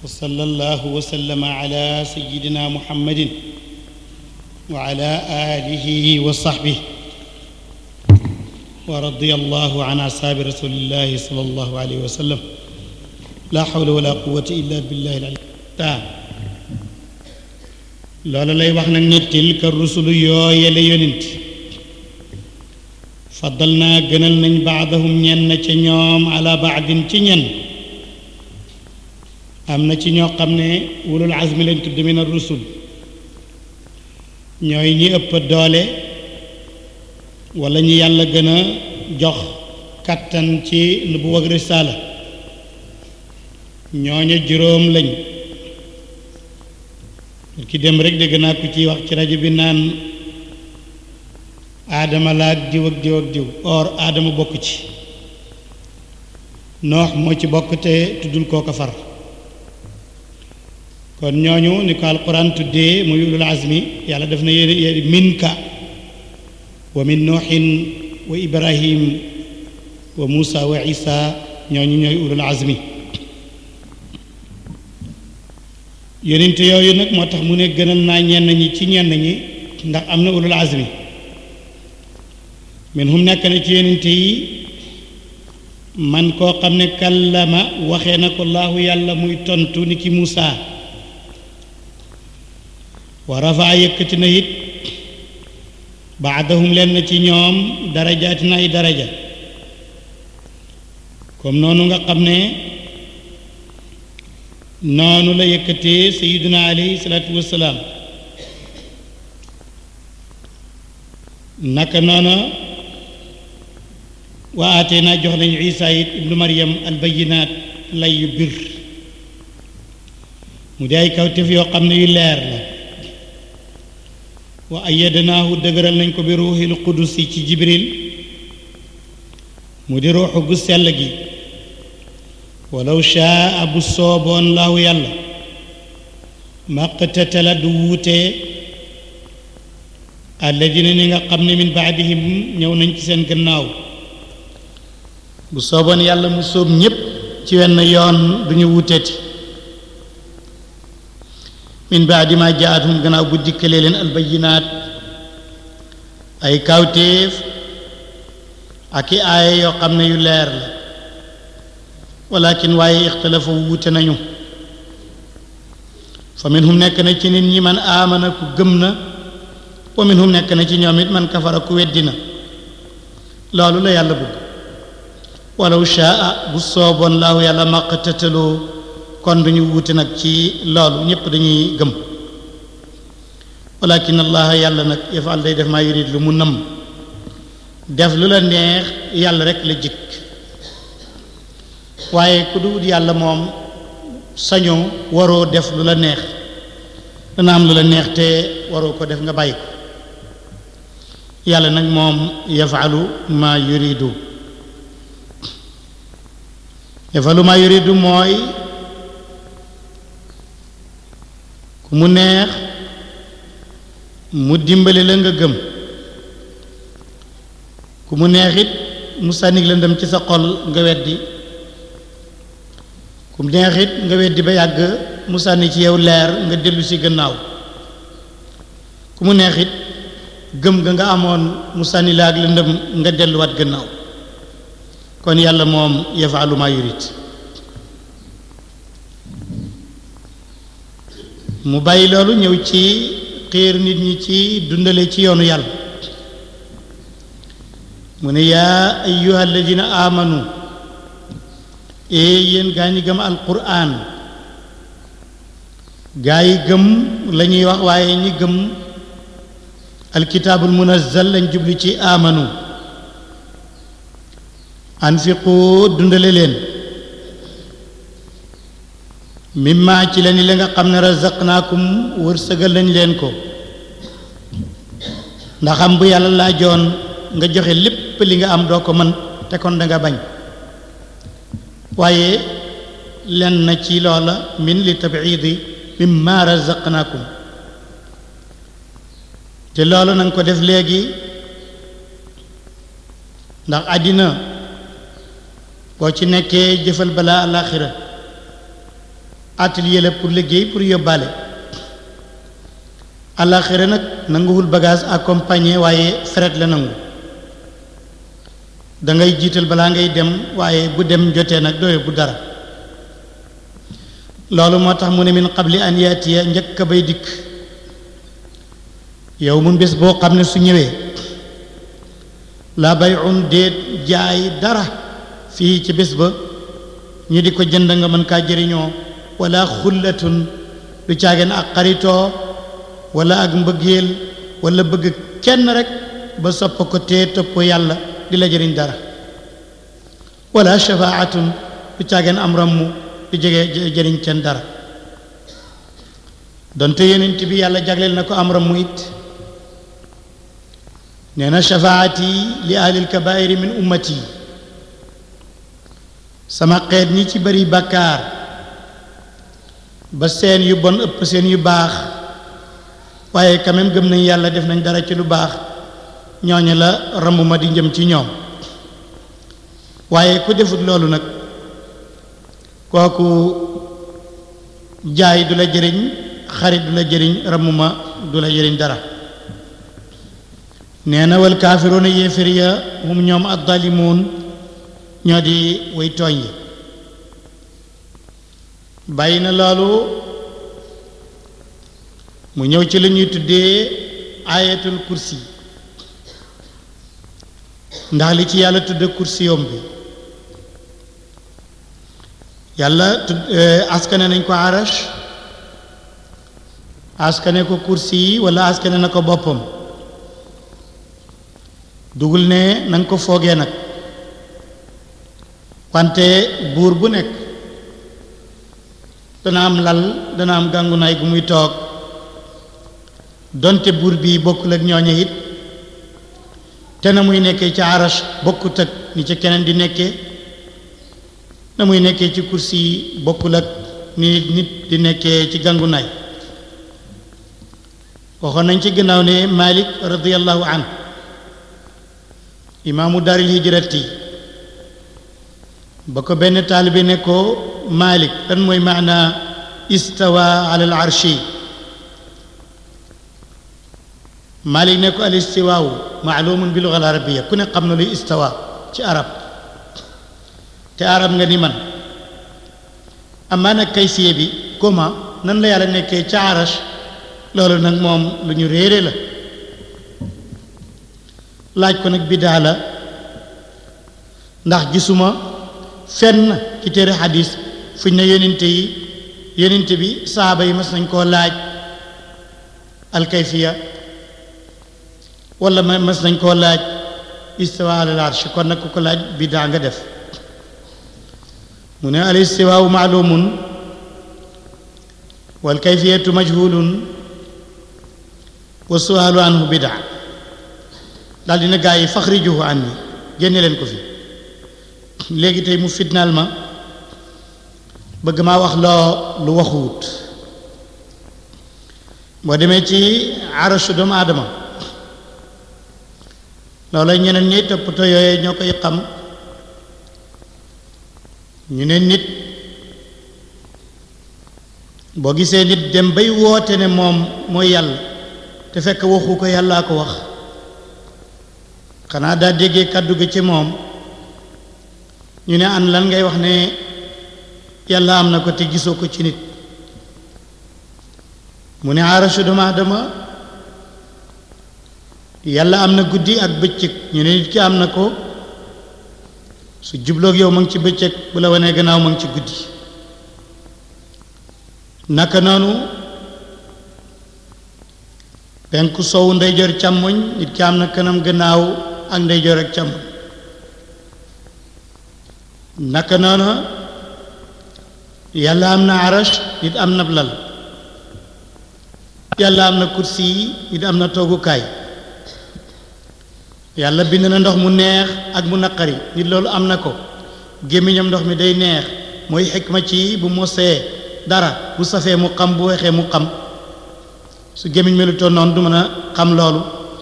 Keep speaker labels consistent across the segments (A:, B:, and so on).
A: وصلى الله وسلم على سيدنا محمد وعلى آله وصحبه ورضي الله عن أصحاب رسول الله صلى الله عليه وسلم لا حول ولا قوة إلا بالله العلي العظيم loolu lay wax nag ne tilka rusulu yooyele yonent faddal naa gënal nañ baadahum ñenn ca ñoom ala baadin ci ñenn am na ci ñoo xam ne wulul azmi lañ tudd min ar-rusul ñooy ñi ëpp doole wala ñi yàlla gën a jox kattan ci nubuwa ak risaala ñooña juróom lañ ki dem rek dégg naa ku ciy wax ci rajo bi naan aadama la ak diw ak diw ak diw or aadama bokk ci noox moo ci bokk te tuddul koo ko far kon ñooñu ni ko alquran tuddee muy ulul azmi yàlla def na yéen minka wa min nooxin wa ibrahim wa muusa wa isa ñooñu ñooy ulul azmi yonent yooyu nag moo tax mu ne gënal naa ñenn ñi ci ñenn ñi ndax am na ulul azmi min hum nekk na ci yonent yi man koo xam ne kallama waxee na ko laahu yàlla muy tontu ni ki Muusa wa rafaa yëkkati na it baadahum leen na ci ñoom darajaati na ay daraja comme noonu nga xam ne noonu la yëkkatee sayiduna alayhi salaatu wassalaam naka noona wa aatee naa jox nañu isa it ibnu maryam albayinaat lay yu bir mu di ay kawtef yoo xam ne yu leer la wa ayyadnaahu dëgëral nañ ko bi ruuxil qudusi ci jibril mu di ruuxu gu sell gi walaw shaa bu sooboon laahu yàlla maqtatala du wuutee alladina ni nga xam ne min baadihim ñëw nañ ci seen gannaaw bu sooboon yàlla mu sóob ñépp ci wenn yoon duñu wuuteeti min baadi ma jaatum gannaaw bu dikkalee leen albayinaat ay kawtéef ak i aaya yoo xam ne yu leer la walakin waaye ixtalafa wuute nañu fa minhum nekk na ci nit ñi man aamana ku gëm na wa minhum nekk na ci ñoom it man kafara ku weddi na loolu la yàlla bëgg walaw shaa bu sooboon laahu yàlla maqtataloo kon duñu wuute nag ci loolu ñépp dañuy gëm walakin allah yàlla nag yafal day def maa yurid lu mu nam def lu la neex yàlla rek la jikk waaye ku dul yàlla moom sañoo waroo def lu la neex dana am lu la neex te waroo ko def nga bàyyi ko yàlla nag moom yafalu ma yuridu yafalu ma yuridu mooy ku mu neex mu dimbali la nga gëm ku mu neex it mu sànnig la ndem ci sa xol nga weddi ku mu neex it nga weddi ba yàgg mu sànni ci yow leer nga dellu si gannaaw ku mu neex it gëm nga nga amoon mu sànni la ak lëndëm nga delluwaat gannaaw kon yàlla moom yafalu ma yurid mu bàyyi loolu ñëw ci xiir nit ñi ci dundale ci yoonu yàlla mu ne yaa ayyuha alladina amanu ee yéen gaa ñi gëm alquran gaa yi gëm la ñuy wax waaye ñi gëm alkitaabul munazzal lañ jublu ci amanu anfiqu dundale leen mimma ci la ni la nga xam ne razaqnaakum wërsëgal lañ leen ko ndax am bu yàlla laajoon nga joxe lépp li nga am doo ko mën te kon da nga bañ waaye len na ci loola min li tabiidi mimma razaqnaakum te loolu na nga ko def léegi ndax àddina boo ci nekkee jëfal balaa alaxira atelier la pour liggéey pour yóbbaale àllaaxira nag nanguwul bagage accompagné waaye fret la nangu da ngay jiital balaa ngay dem waaye bu dem jotee nag doo yóbbu dara loolu moo tax mu ne min qabli an yaatiya njëkk a bay dikk yow mun bés boo xam ne su ñëwee la bayun déet jaay dara fii ci bés ba ñu di ko jënd nga mën kaa jëriñoo wala xullatun du caageen ak xaritoo wala ak mbëggeel wala bëgg kenn rek ba sopp ko tee topp yàlla di la jëriñ dara wala shafaatun du caageen am rammu du jege jëriñ kenn dara donte yonent bi yàlla jagleel na ko am rammu it nee na shafaati li ahlil kabairi min ummati sama xeet ñi ci bari bàkkaar ba seen yu bon ëpp seen yu baax waaye quand même gëm nañ yàlla def nañ dara ci lu baax ñooñu la ramb ma di njëm ci ñoom waaye ku defut loolu nag kooku jaay du la jëriñ xarit du la jëriñ ramb ma du la jëriñ dara nee na wal kaafiruuna yéefér ya hum ñoom addalimuun ñoo di way tooñ yi bàyyi na loolu mu ñëw ci la ñuy tuddee ayatul kursi ndax li ci yàlla tudde kursi yom bi yàlla tudd askane nañ ko arash askane ko kursi yi wala askane na ko boppam dugul ne na nga ko foogee nag wante buur bu nekk dana am lal dana am gàngunaay gu muy toog donte buur bi bokkul ak ñooñe it te na muy nekkee ci arash bokkut ak ni ci keneen di nekkee na muy nekkee ci kursi yi bokkul ak ni nit di nekkee ci gàngunaay waxoon nañ ci gannaaw ne Malik radiyallahu anhu imaamu daaril hijrati ba ko benn taalibe ne ko Malik lan mooy maana istawa ala al arshi Malik ne ko al istiwaawu maalumun bi luga al arabiya ku ne xam na luy istawa ci arab te arab nga ni man amaa nag kaysiye bi comment nan la yàlla nekkee ca arash loolu nag moom lu ñu réere la laaj ko nag biddaa la ndax gisuma fenn ci téere xadis fuñ ne yonente yi yonente bi saaba yi mas nañ koo laaj alkayfiya wala ma mas nañ koo laaj istiwa alal arsh kon nag ku ko laaj biddaa nga def mu ne al istiwaawu maalumun wal kayfiyatu majhulun wa sualu anhu bidaa daal dina gaa yi faxrijuhu anni génne leen ko fi léegi tey mu fitnaal ma bëgg maa wax loo lu waxuwut boo demee ci arashu doomu aadama loola ñeneen ñiy toppatoo yooye ñoo koy xam ñu ne nit boo gisee nit dem bay woote ne moom mooy yàlla te fekk waxu ko yàllaa ko wax xanaa daa déggee kàddu gi ci moom ñu ne an lan ngay wax ne yàlla am na ko te gisoo ko ci nit mu ne arashu doomu aadama yàlla am na guddi ak bëccëg ñu ne nit ki am na ko su jubloog yow ma ngi ci bëccëg bu la wanee gannaaw ma ngi ci guddi naka noonu penku sowu ndeyjoor càmmoñ nit ki am na kanam gannaaw ak ndeyjoor ak càmmoñ naka noonu yàlla am na arash nit am na lal yàlla am na kursi yi nit am na toogukaay yàlla bind na ndox mu neex ak mu naqari nit loolu am na ko gémmiñam ndox mi day neex mooy xikma ci bu mosee dara bu safee mu xam bu weexee mu xam su gémmiñ melutoon noonu du mën a xam loolu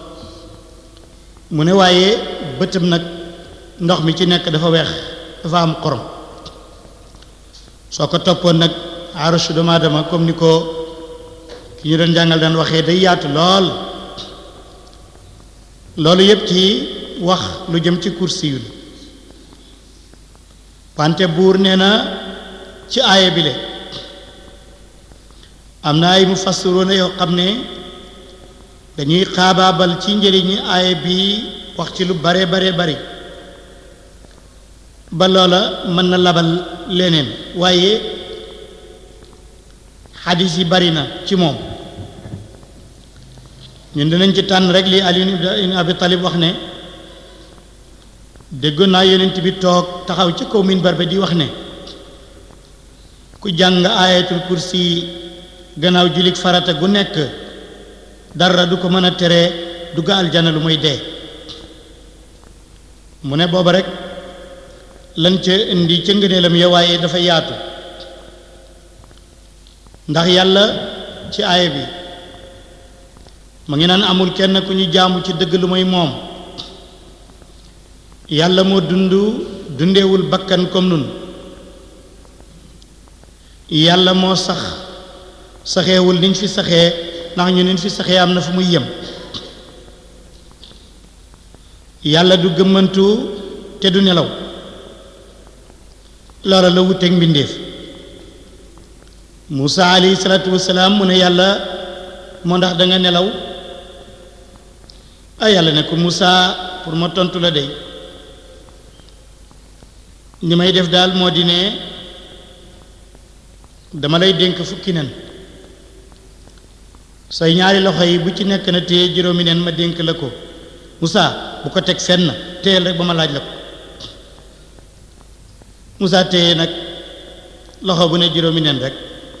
A: mu ne waaye bëtam nag ndox mi ci nekk dafa weex dafa am xorom soo ko toppoon nag arashu doomu aadama comme ni ko ki ñu doon jàngal daan waxee day yaatu lool loolu yépp ci wax lu jëm ci kursi yu wante buur nee na ci aaya bi le am na ay mufassiruuna yoo xam ne dañuy xaabaabal ci njëriñi aaya bi wax ci lu bare bare bari ba loola mën na labal leneen waaye xadis yi bari na ci moom ñun dinañ ci tànn rek li Ali ibn Abi Talib wax ne déggoon naa yonent bi toog taxaw ci kaw minbar ba di wax ne ku jàng ayatul kursi gannaaw julik farata gu nekk dara du ko mën a tere dugg aljana lu muy dee mu ne booba rek lan ca indi ca ngëneelam ya waaye dafa yaatu ndax yàlla ci aaya bi mu ngi naan amul kenn ku ñu jaamu ci dëgg lu mooy moom yàlla moo dund dundewul bakkan comme nun yàlla moo sax saxeewul niñ fi saxee ndax ñu niñ fi saxee am na fu muy yem yàlla du gëmmantu te du nelaw loola la wuteeg mbindéef Muusa alayhi salaatu wasalaam mu ne yàlla moo ndax da nga nelaw ay yàlla ne ko Muusa pour ma tontu la dey li may def daal moo di ne dama lay dénk fukki nen say ñaari loxo yi bu ci nekk na téye juróomi nen ma dénk la ko Muusa bu ko teg fenn téyel rek ba ma laaj la ko Muusa téye nag loxo bu ne juróomi nen rek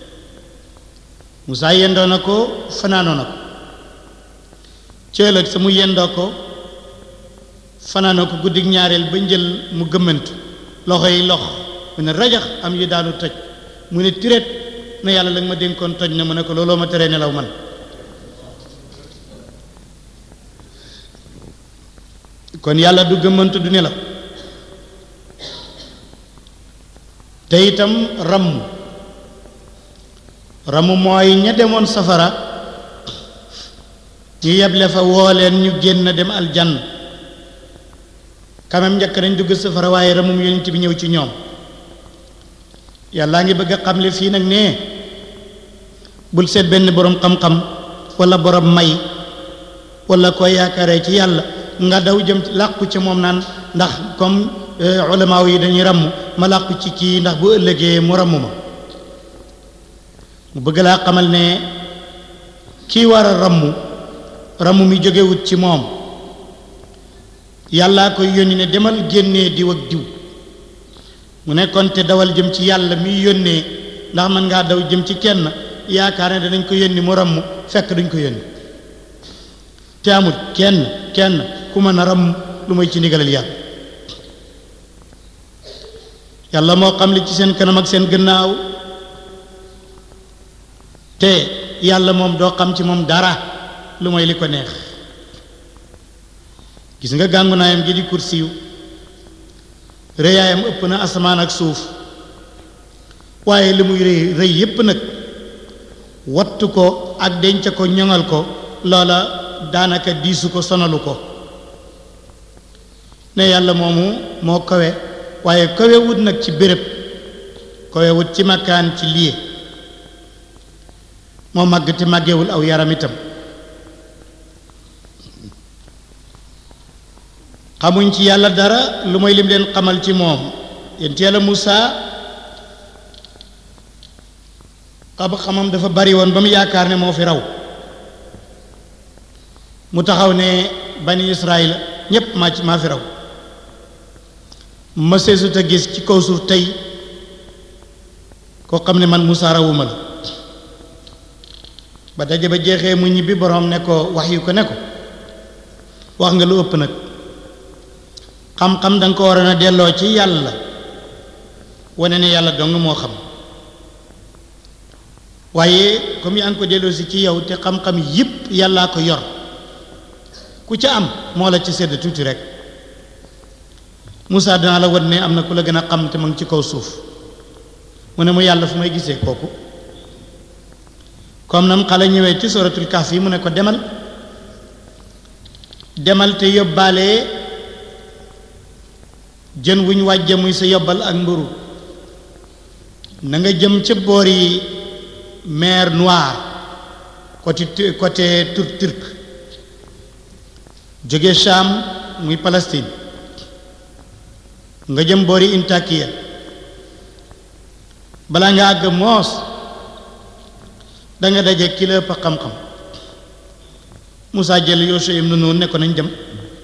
A: Muusa yendoo na ko fanaanoo na ko cëlëg sa mu yendoo ko fanaanoo ko guddig ñaareel ba njël mu gëmmantu loxo yi lox mu ne rajax am yu daanu toj mu ne tiret na yàlla la nga ma dénkoon toj na mu ne ko looloo ma teree nelaw man kon yàlla du gëmmantu du nelaw te itam ramm ramm mooy ña demoon safara ñu yeble fa woo leen ñu génn dem aljann quand même njëkk nañ dugg safara waaye ramum yonent bi ñëw ci ñoom yàllaa ngi bëgg a xamle fii nag ne bul seet benn boroom xam-xam walla boroom may walla ko yaakaaree ci yàlla nga daw jëm làqu ci moom naan ndax comme ulamaaw yi dañuy ramm ma làqu ci kii ndax bu ëllëgee mu ramm ma mu bëgg laa xamal ne kii war a ramm ramm mi jógewut ci moom yàllaa koy yónni ne demal génnee diw ak diw mu nekkoon te dawal jëm ci yàlla mi yónnee ndax mën ngaa daw jëm ci kenn yaakaar ne danañ ko yónni mu ramm fekk duñ ko yónni te amul kenn kenn ku mën a ramm lu may ci ndigalal yàlla yàlla moo xam li ci seen kanam ak seen gannaaw te yàlla moom doo xam ci moom dara lu mooy li ko neex gis nga gàngu naayam gi di kursiyu rëyaayam ëpp na asamaan ak suuf waaye li muy rëy rëy yépp nag wattu ko ak denc ko ñoŋal ko loola daanaka diisu ko sonalu ko ne yàlla moomu moo kawe waaye kawe wut nag ci béréb kawe wut ci makkaan ci lié moo màgg te màggewul aw yaram itam xamuñ ci yàlla dara lu mooy lim leen xamal ci moom yent yàlla Muusa xam xamam dafa bari woon ba mu yaakaar ne moo fi raw mu taxaw ne bani Israël ñépp maa ci maa fi raw ma seesut a gis ci kaw suuf tey koo xam ne man Muusa rawuma la ba daje ba jeexee mu ñibbi boroom ne ko wax yu ko ne ko wax nga lu ëpp nag xam-xam danga ko war a delloo ci yàlla wane ne yàlla dong moo xam waaye comme yaa ngi ko delloo si ci yow te xam-xam yépp yàllaa ko yor ku ca am moo la ci sedd tuuti rek Moussa dinaa la wan ne am na ku la gën a xam te mu ngi ci kaw suuf mu ne mu yàlla fu may gisee kooku comme nam xale ñëwee ci suratul kahf yi mu ne ko demal demal te yóbbaale jën wuñ wàjje muy sa yobbal ak mburu na nga jëm ca boori mer Noire côté côté tur turc jóge Cham muy Palestine nga jëm boori Intakiya balaa nga àgg moos danga daje ki la ëpp xam-xam Moussa jël Yosha ibn Nun ne ko nañ dem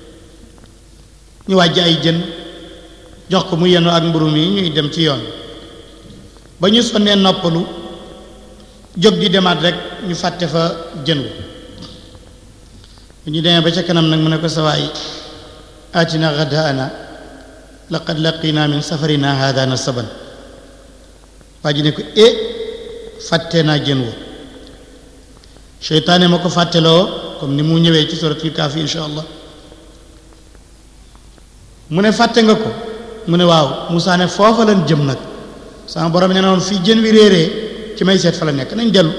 A: ñu wàjj ay jën jox ko mu yenu ak mburu mi ñuy dem ci yoon ba ñu sonnee noppalu jóg di demaat rek ñu fàtte fa jën wu bu ñu demee ba ca kanam nag mu ne ko sawaay aatina gadaana laqad laqina min safarina hada nasaban waa ji ne ko e fàtte naa jën wu seytaane ma ko fàtteloo comme ni mu ñëwee ci suratul kaafi insha allah mu ne fàtte nga ko mu ne waaw Moussa ne foofa lan jëm nag sama borom ne noonu fii jën wi réeree ci may seet fa la nekk nañ dellu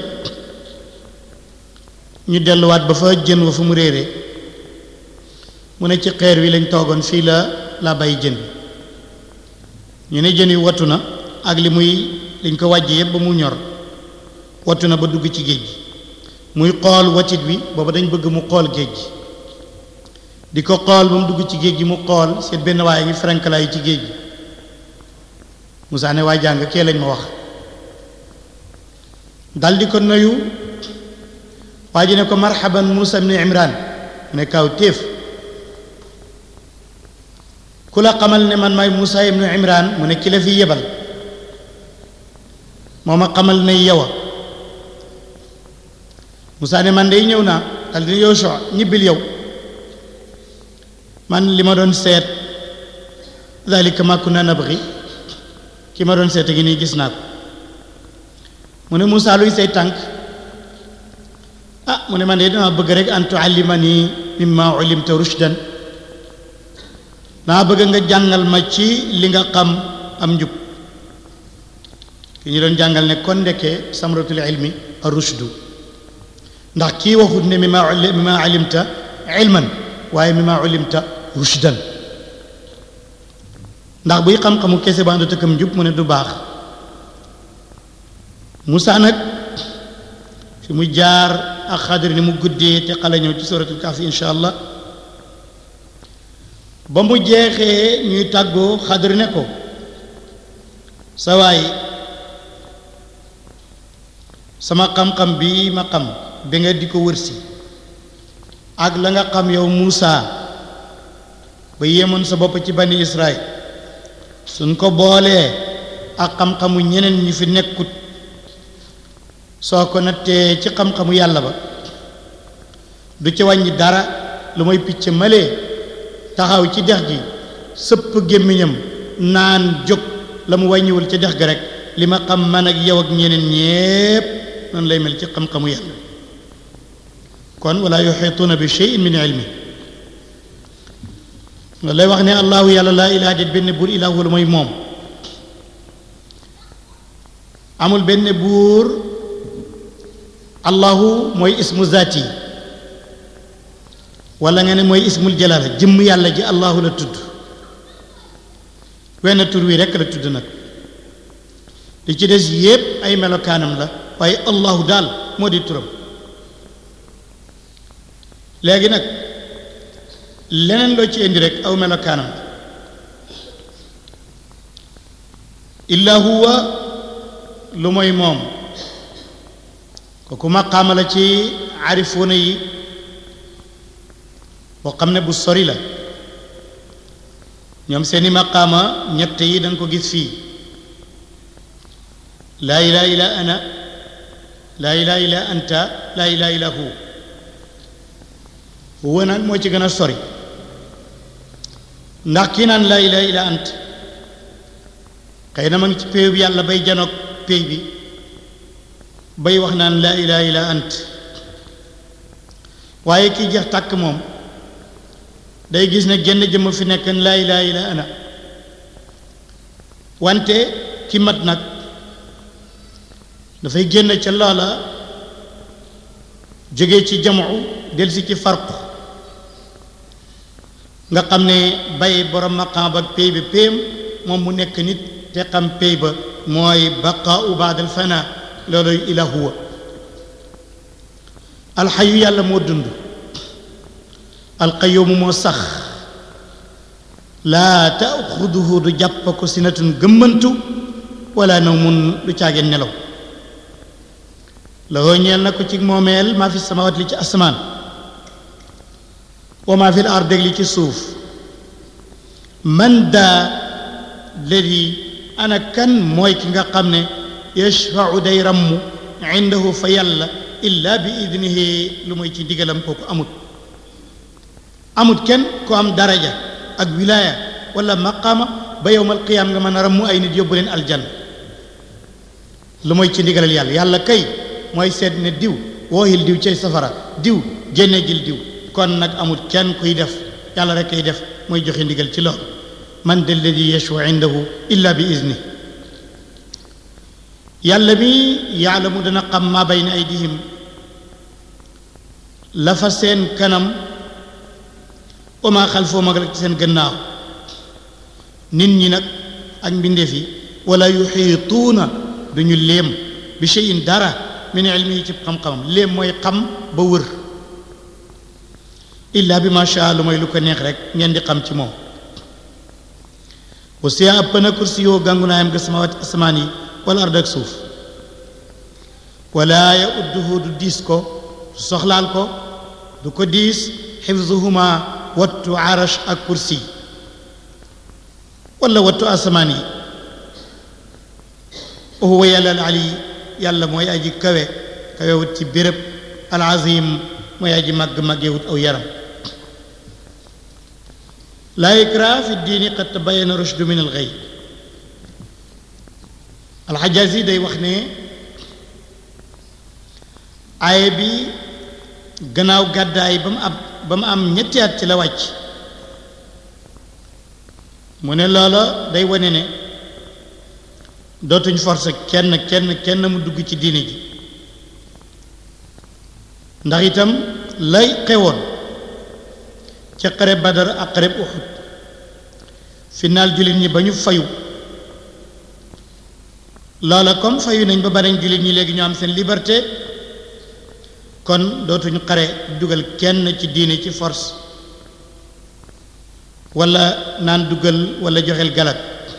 A: ñu delluwaat ba fa jën wa fu mu réeree mu ne ci xeer wi lañ toogoon fii la la bàyyi jën wi ñu ne jën wi wattu na ak li muy liñ ko wàjje yépp ba mu ñor wattu na ba dugg ci géej gi muy xool watit bi booba dañ bëgg mu xool géej gi di ko xool ba mu dugg ci géej gi mu xool seet benn waaye ngi ferenkalaayu ci géej gi Moussa ne waay jàng kee lañ ma wax dal di ko nuyu waa ji ne ko marhaban Moussa ibn Imran mu ne kaw téef ku la xamal ne man maay Moussa ibn Imran mu ne ki la fi yebal moo ma xamal ne yow a Moussa ne man day ñëw naa dal di yow soo ñibbil yow man li ma doon seet dalika ma kunna nabghi ki ma doon seet gi nii gis naa ko mu ne Moussa luy say tànk ah mu ne man de dama bëgg rek an tuallimani mimma ulimta rushdan dama bëgg nga jàngal ma ci li nga xam am njub ki ñu doon jàngal ne kon ndekkee samratul ilmi ar-rushdu ndax kii waxut ne mimma mimma alimta ilman waaye mimma ulimta rushdan ndax buy xam-xamu kese ba ànd tëkkam njub mu ne du baax Moussa nag fi mu jaar ak xadir ni mu guddee te xale ñëw ci suratul kahfi insha allah ba mu jeexee ñuy tàggoo xadir ne ko sa waay sama xam-xam bi ma xam bi nga di ko wërsi ak la nga xam yow Moussa ba yéemoon sa bopp ci bani Israël suñ ko boolee ak xam-xamu ñeneen ñi fi nekkut soo ko nattee ci xam-xamu yàlla ba du ci wàññi dara lu may picc malee taxaw ci dex gi sëpp gémmiñam naan jóg la mu wàññiwul ci dex gi rek li ma xam man ak yow ak ñeneen ñépp noonu lay mel ci xam-xamu yàlla kon wala yuxituuna bi cheyin min ilmi loolu lay wax ne allahu yàlla laa ilaha déet benn buur ilahu wala mooy moom amul benn buur allahu mooy ismu zaati wala nga ne mooy ismul jalaala jëmm yàlla ji allahu la tudd wenn tur wi rekk la tudd nag li ci des yépp ay melokaanam la waaye allahu daal moo di turam léegi nag leneen loo ci indi rek aw melokaanam la illa huwa lu mooy moom kooku maqaama la ci arifuuna yi boo xam ne bu sori la ñoom seeni maqaama ñett yi danga ko gis fii laa ilaha illa ana laa ilaha illa anta laa ilaha illa hu huwa nag moo ci gën a sori ndax kii naan laa ilaha illa ant xëy na ma ngi ci péew bi yàlla bay janoog péey bi bay wax naan laa ilaha illa ant waaye kii jeex tàkk moom day gis ne genn jëmm fi nekk laa ilaha illa ana wante ki mat nag dafay génn ca loola jóge ci jamu delsi ci farqu nga xam ne bay borom maqaam ak pay bi péem moom mu nekk nit te xam pay ba mooy baqaau baadal fana looloy ila huwa alxayu yàlla moo dund alqayoomu moo sax laa taaxuduhu du jàpp ko sinatun gëmmantu wala nawmun du caageen nelaw la ñeel na ko ci moomeel maa fi samawat li ci asamaan wa maa fi ard li ci suuf man daa ladi ana kan mooy ki nga xam ne yashfau day ramm indahu fa yàlla illa bi idnihi lu mooy ci ndigalam kooku amut amut kenn ku am daraja ak wilaaya wala maqaama ba yowmal qiyaam nga mën a ramm ay nit yóbbu leen aljanna lu mooy ci ndigalal yàlla yàlla kay mooy seet ne diw wooyil diw cay safara diw génne jil diw kon nag amul kenn kuy def yàlla rek kay def mooy joxe ndigal ci loolu man de alladi yashwa indahu illa bi izni yàlla mi yaalamu dana xam maa bayna aydihim la fa seen kanam wa maa xalfoo mag rek seen gannaaw nit ñi nag ak mbindeef yi wala yuxiituuna duñu léem bi cheyin dara min ilmi yi ci xam-xamam léem mooy xam ba wër illa bi ma sha lu mooy lu ko neex rek ngeen di xam ci moom wasiya ëpp na kursi yoo gàngu naayam ga samawati asamaan yi wala ard ak suuf wala ya udduhu du diis ko du soxlaal ko du ko diis xifzuhuma wattu arash ak kursi wala wattu asamaan yi huwa yàlla al ali yàlla mooy aji kawe kawewut ci béréb al azim mooy aji màgg màggewut aw yaram laa ikraa fi diini qad tabayyana rushdu min al ghayy alxajaasi day wax ne aaye bi gannaaw gàddaay ba mu ab ba mu am ñetti at ci la wàcc mu ne loola day wane ne dootuñ forcer kenn kenn kenn mu dugg ci diine ji ndax itam lay xewoon ca xare badar ak xare uxud finaal jullit ñi ba ñu fayu loola comme fayu nañ ba banañ jullit ñi léegi ñu am seen liberté kon dootuñu xare dugal kenn ci diine ci force wala naan dugal wala joxel galat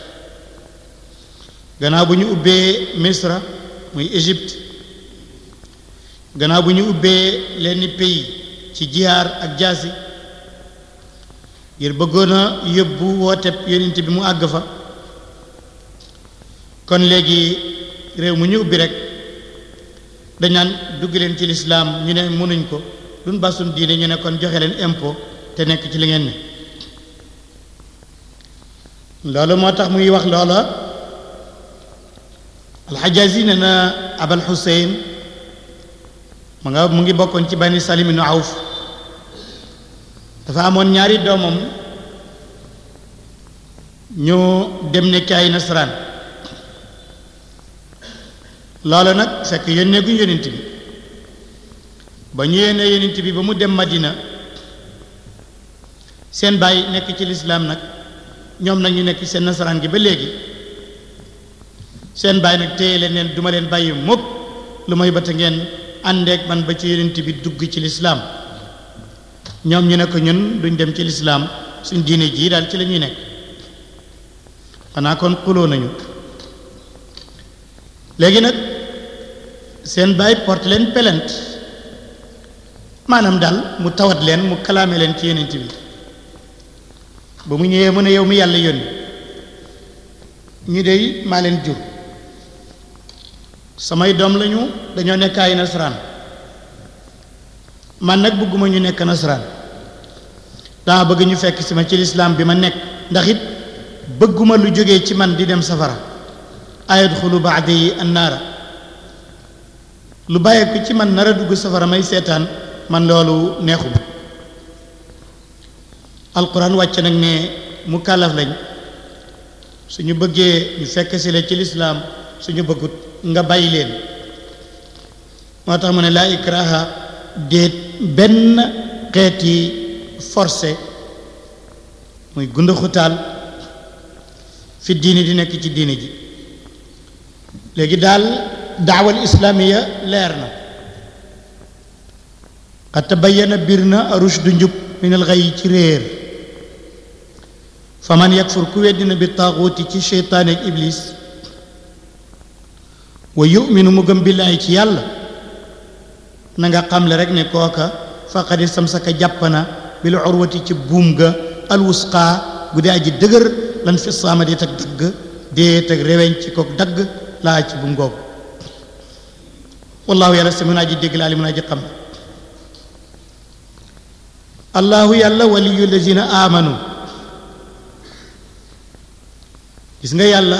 A: gannaaw bu ñu ubbee misra muy égypte gannaaw bu ñu ubbee lenn pays ci jihaar ak jaasi ngir bëggoon a yóbbu wooteb yonent bi mu àgg fa kon léegi réew mu ñu ubbi rek dañ naan dugg leen ci lislaam ñu ne mënuñ ko duñ basum diine ñu ne kon joxe leen impôt te nekk ci li ngeen ne loolu moo tax muy wax loola alxajaasi ne na abal xuseyn mu nga mu ngi bokkoon ci bani salim ibnu awf dafa amoon ñaari doomam ñu dem nekk ay nasaraan loolu nag fekk yónnee guñ yónent bi ba ñu yónnee yónent bi ba mu dem madina seen baay nekk ci lislaam nag ñoom nag ñu nekk seen nasaraan gi ba léegi seen baay nag téye leen neen duma leen bàyyi mukk lu may bata ngeen àndeek man ba ci yónent bi dugg ci lislaam ñoom ñu ne ko ñun duñ dem ci lislaam suñ diine jii daal ci la ñuy nekk xanaa kon xuloo nañu léegi nag seen baay porte leen plainte maanaam daal mu tawat leen mu kalaame leen ci yonent bi ba mu ñëwee mu ne yow mi yàlla yónni ñu dey maa leen jur samay doom lañu dañoo nekk ay nasaraan man nag bëgguma ñu nekk nasaraan dama bëgg ñu fekk si ma ci lislaam bi ma nekk ndax it bëgguma lu jógee ci man di dem safara ayadxulu baadi annaara lu bàyyee ko ci man nar a dugg safara may seetaan man loolu neexuma alquran wàcc nag ne mu kàllaf lañ suñu bëggee ñu fekk si la ci lislaam suñu bëggut nga bàyyi leen moo tax mu ne laa ikraha déet benn xeeti forcé muy gunda xutaal fi diini di nekk ci diini ji léegi daal daawal islaamiya leer na xad tabayyana bir na rushdu njub min al xay ci réer fa man yakfur ku weddina bi taaxuuti ci seytaane ak iblis wa yuminu mu gëm billaahi ci yàlla na nga xamle rek ne kooka faqad istamsaka jàpp na bil urwati ci buum ga alwusqa gu dee aji dëgër lan fi saama di tag dagg dee tag reweñ ci kook dagg laa ci buum googu wallahu yàlla samiun aji dégg laa li mun aji xam allahu yàlla waliyu lazina amanu gis nga yàlla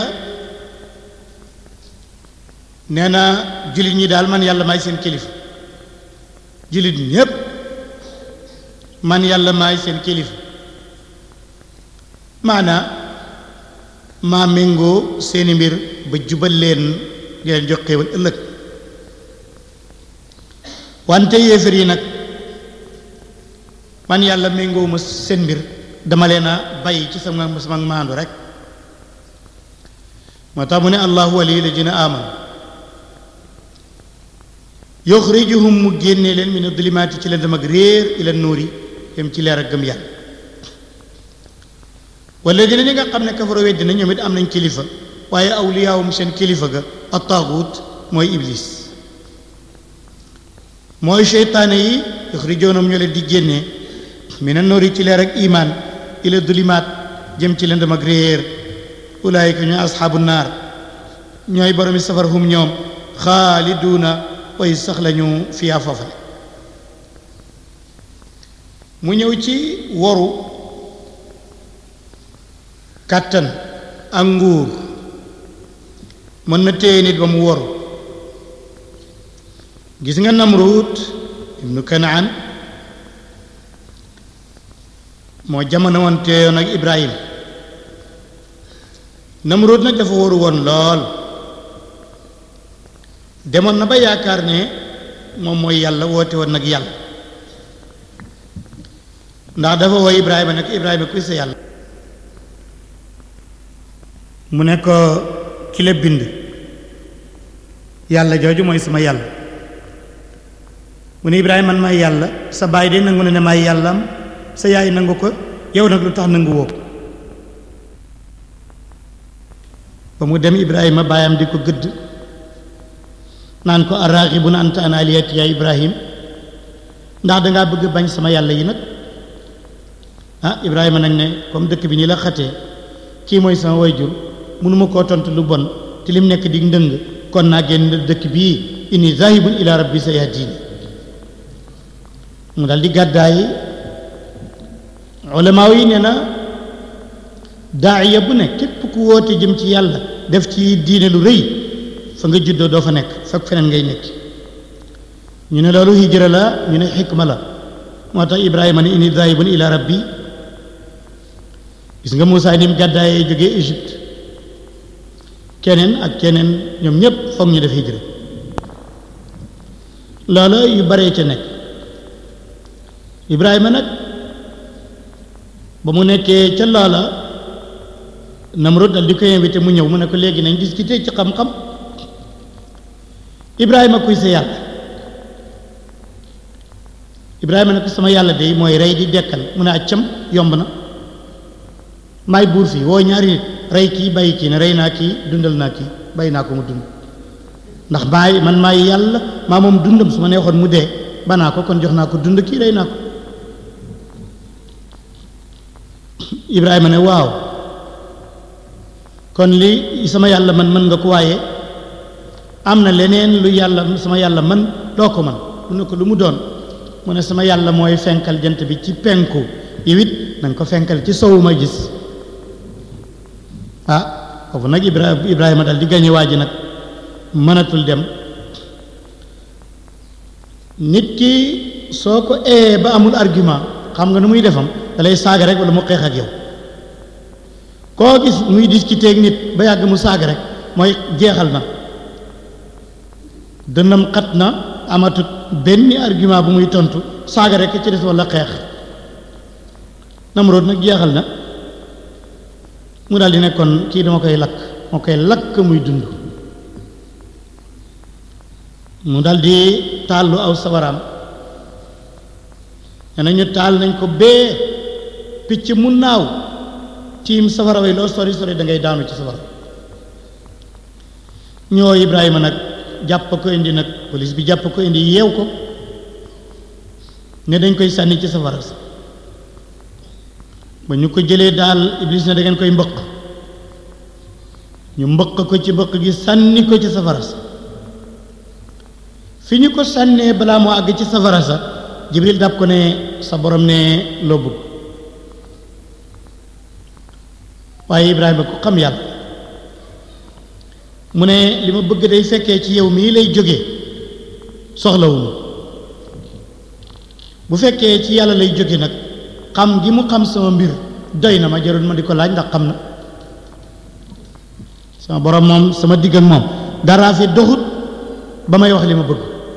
A: nee na jullit ñi daal man yàlla maay seen kilifa jullit ñépp man yàlla maay seen kilifa maanaa maa méngoo seeni mbir ba jubal leen di leen jox xéewal ëllëg wante yéefar yi nag man yàlla méngoo ma seen mbir dama leen a bàyyi ci sama sama maandu rek moo tax mu ne allahu waliyu ladina amanu yuxrijuhum mu génnee leen min adulumaati ci leen dem ak réer ila nuuri dem ci leer ak gëm yàlla wala dina ñi nga xam ne kafaro weddi na ñoom it am nañ kilifa waaye awliyaawum seen kilifa ga attaagut mooy iblis mooy seytaane yi yuxrijoonam ñoo leen di génnee min nuuri ci leer ak imaan ila dulimaat jëm ci leen dem ak réer ulaayika ñooy asxaabu naar ñooy boromi safar hum ñoom xaaliduuna way sax lañu fiyaa foofale mu ñëw ci woru kàttan ak nguur mën na téye nit ba mu woru gis nga namruut ibnu kanaan moo jamono woon teeyoon ak ibrahim namruut nag dafa waru woon lool demoon na ba yaakaar ne moom mooy yàlla woote woon nag yàlla ndax dafa woo ibrahima nag ibrahima kuy sa yàlla mu ne ko ki la bind yàlla jooju mooy sama yàlla mu ne ibrahima man maay yàlla sa baay de nangu na ne maay yàllam sa yaay nangu ko yow nag lu tax nangu woo ba mu dem ibrahima baayam di ko gëdd naan ko arraxibun anta an aliyati ya ibrahim ndax dangaa bëgg bañ sama yàlla yi nag ah ibrahima nag ne comme dëkk bi nii la xatee kii mooy sama wayjur mënuma koo tontu lu bon te lim nekk di ndëng kon naa génn dëkk bii inni zahibun ila rabbi sayahdini mu dal di gàddaay ulamaaw yi nee na daaya bu ne képp ku woote jëm ci yàlla def ci diine lu rëy fa nga juddoo doo fa nekk fekk feneen ngay nekk ñu ne loolu hijra la ñu ne xikma la moo tax ibrahima ne inni zahibun ila rabbi gis nga Moussa ni mu gàddaayee jógee Égypte keneen ak keneen ñoom ñépp foog ñu def hijra loola yu baree ca nekk ibrahima nag ba mu nekkee ca loola Namrud dal di ko invité mu ñëw mu ne ko léegi nañ discuter ci xam-xam ibrahima kuy sa yàlla ibrahima ne ko sama yàlla de mooy rey di dekkal mu ne accam yomb na maay buur fii woo ñaari nit rey kii bàyyi kii ne rey naa kii dundal naa kii bàyyi naa ko mu dund ndax maay man maay yàlla maa moom dundam su ma neexoon mu dee banaa ko kon jox naa ko dund kii rey naa ko ibrahima ne waaw kon li sama yàlla man mën nga ko waaye am na leneen lu yàlla sama yàlla man doo ko man mu ne ko lu mu doon mu ne sama yàlla mooy fenkal jant bi ci penku yow it na nga ko fenkal ci sowu ma gis ah foofu nag Ibrahima Ibrahima dal di gañe waa ji nag mënatul dem nit ki soo ko ee ba amul argument xam nga nu muy defam da lay saaga rek wala mu xeex ak yow koo gis muy discuter ak nit ba yàgg mu saaga rek mooy jeexal na dënnam xat na amatut benn argument bu muy tontu saaga rek ci des walla xeex Namrood nag jeexal na mu daal di ne kon kii dama koy lakk moo koy lakk muy dund mu dal di tàllu aw sawaraam nee nañu taal nañ ko bee picc mu naaw tiim safara way loo sori sori da ngay daanu ci safara ñoo Ibrahima nag jàpp ko indi nag police bi jàpp ko indi yeew ko ne dañ koy sànni ci safara sa ba ñu ko jëlee daal Iblis ne da ngeen koy mbëq ñu mbëq ko ci mbëq gi sànni ko ci safara sa fi ñu ko sànnee balaa moo àgg ci safara sa Jibril dab ko ne sa borom ne loo bëgg waaye Ibrahima ku xam yàlla mu ne li ma bëgg day fekkee ci yow mii lay jóge soxlawuma bu fekkee ci yàlla lay jóge nag xam gi mu xam sama mbir doy na ma jarul ma di ko laaj ndax xam na sama borom moom sama digg ak moom dara fi doxut ba may wax li ma bëgg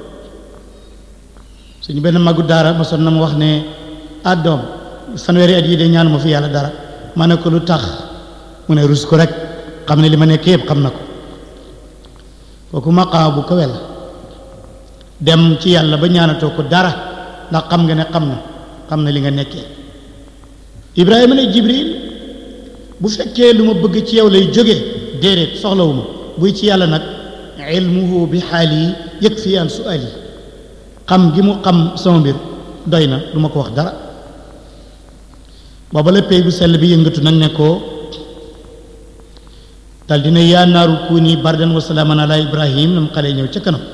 A: suñu benn magu daara mosoon na ma wax ne àddoom fanweeri at yi de ñaanu ma fi yàlla dara ma ne ko lu tax mu ne rus ko rek xam ne li ma nekk yëpp xam na ko kooku maqaam bu kawe la dem ci yàlla ba ñaanatoo ko dara ndax xam nga ne xam na xam na li nga nekkee Ibrahima ne Jibril bu fekkee lu ma bëgg ci yow lay jóge déedéet soxlawuma buy ci yàlla nag ilmuhu bi xaali yëg fi an suali xam gi mu xam sama mbir doy na du ma ko wax dara booba la pay bu sell bi yëngatu nag ne ko dal dina yaa naaru kuuni bardan wa salaaman ala ibrahim nam xale ñëw ca kanam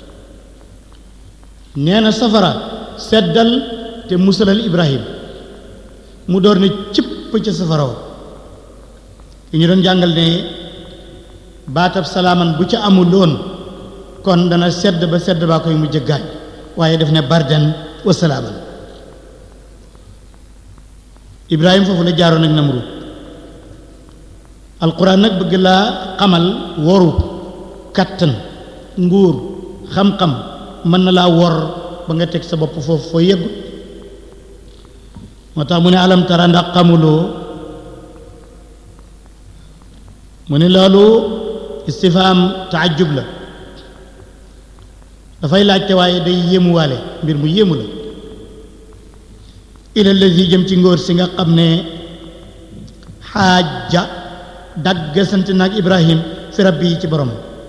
A: nee na safara seddal te musalal ibrahim mu door ne cëpp ca safara wa yu ñu doon jàngal ne baatab salaaman bu ca amuloon kon dana sedd ba sedd baa koy mujj gaañ waaye def ne bardan wa salaaman ibrahim foofu la jaaroon ak namrud alquran nag bëgg laa xamal woru kattan nguur xam-xam mën na laa wor ba nga teg sa bopp foofu foo yëggu moo tax mu ne alam tara ndax xamuloo mu ne loolu istifaam taajub la dafay laajte waaye day yéemuwaale mbir mu yéemu la ila lazi jëm ci ngóor si nga xam ne xaaja dagg sant naag ibrahim fi rabbi yi ci borom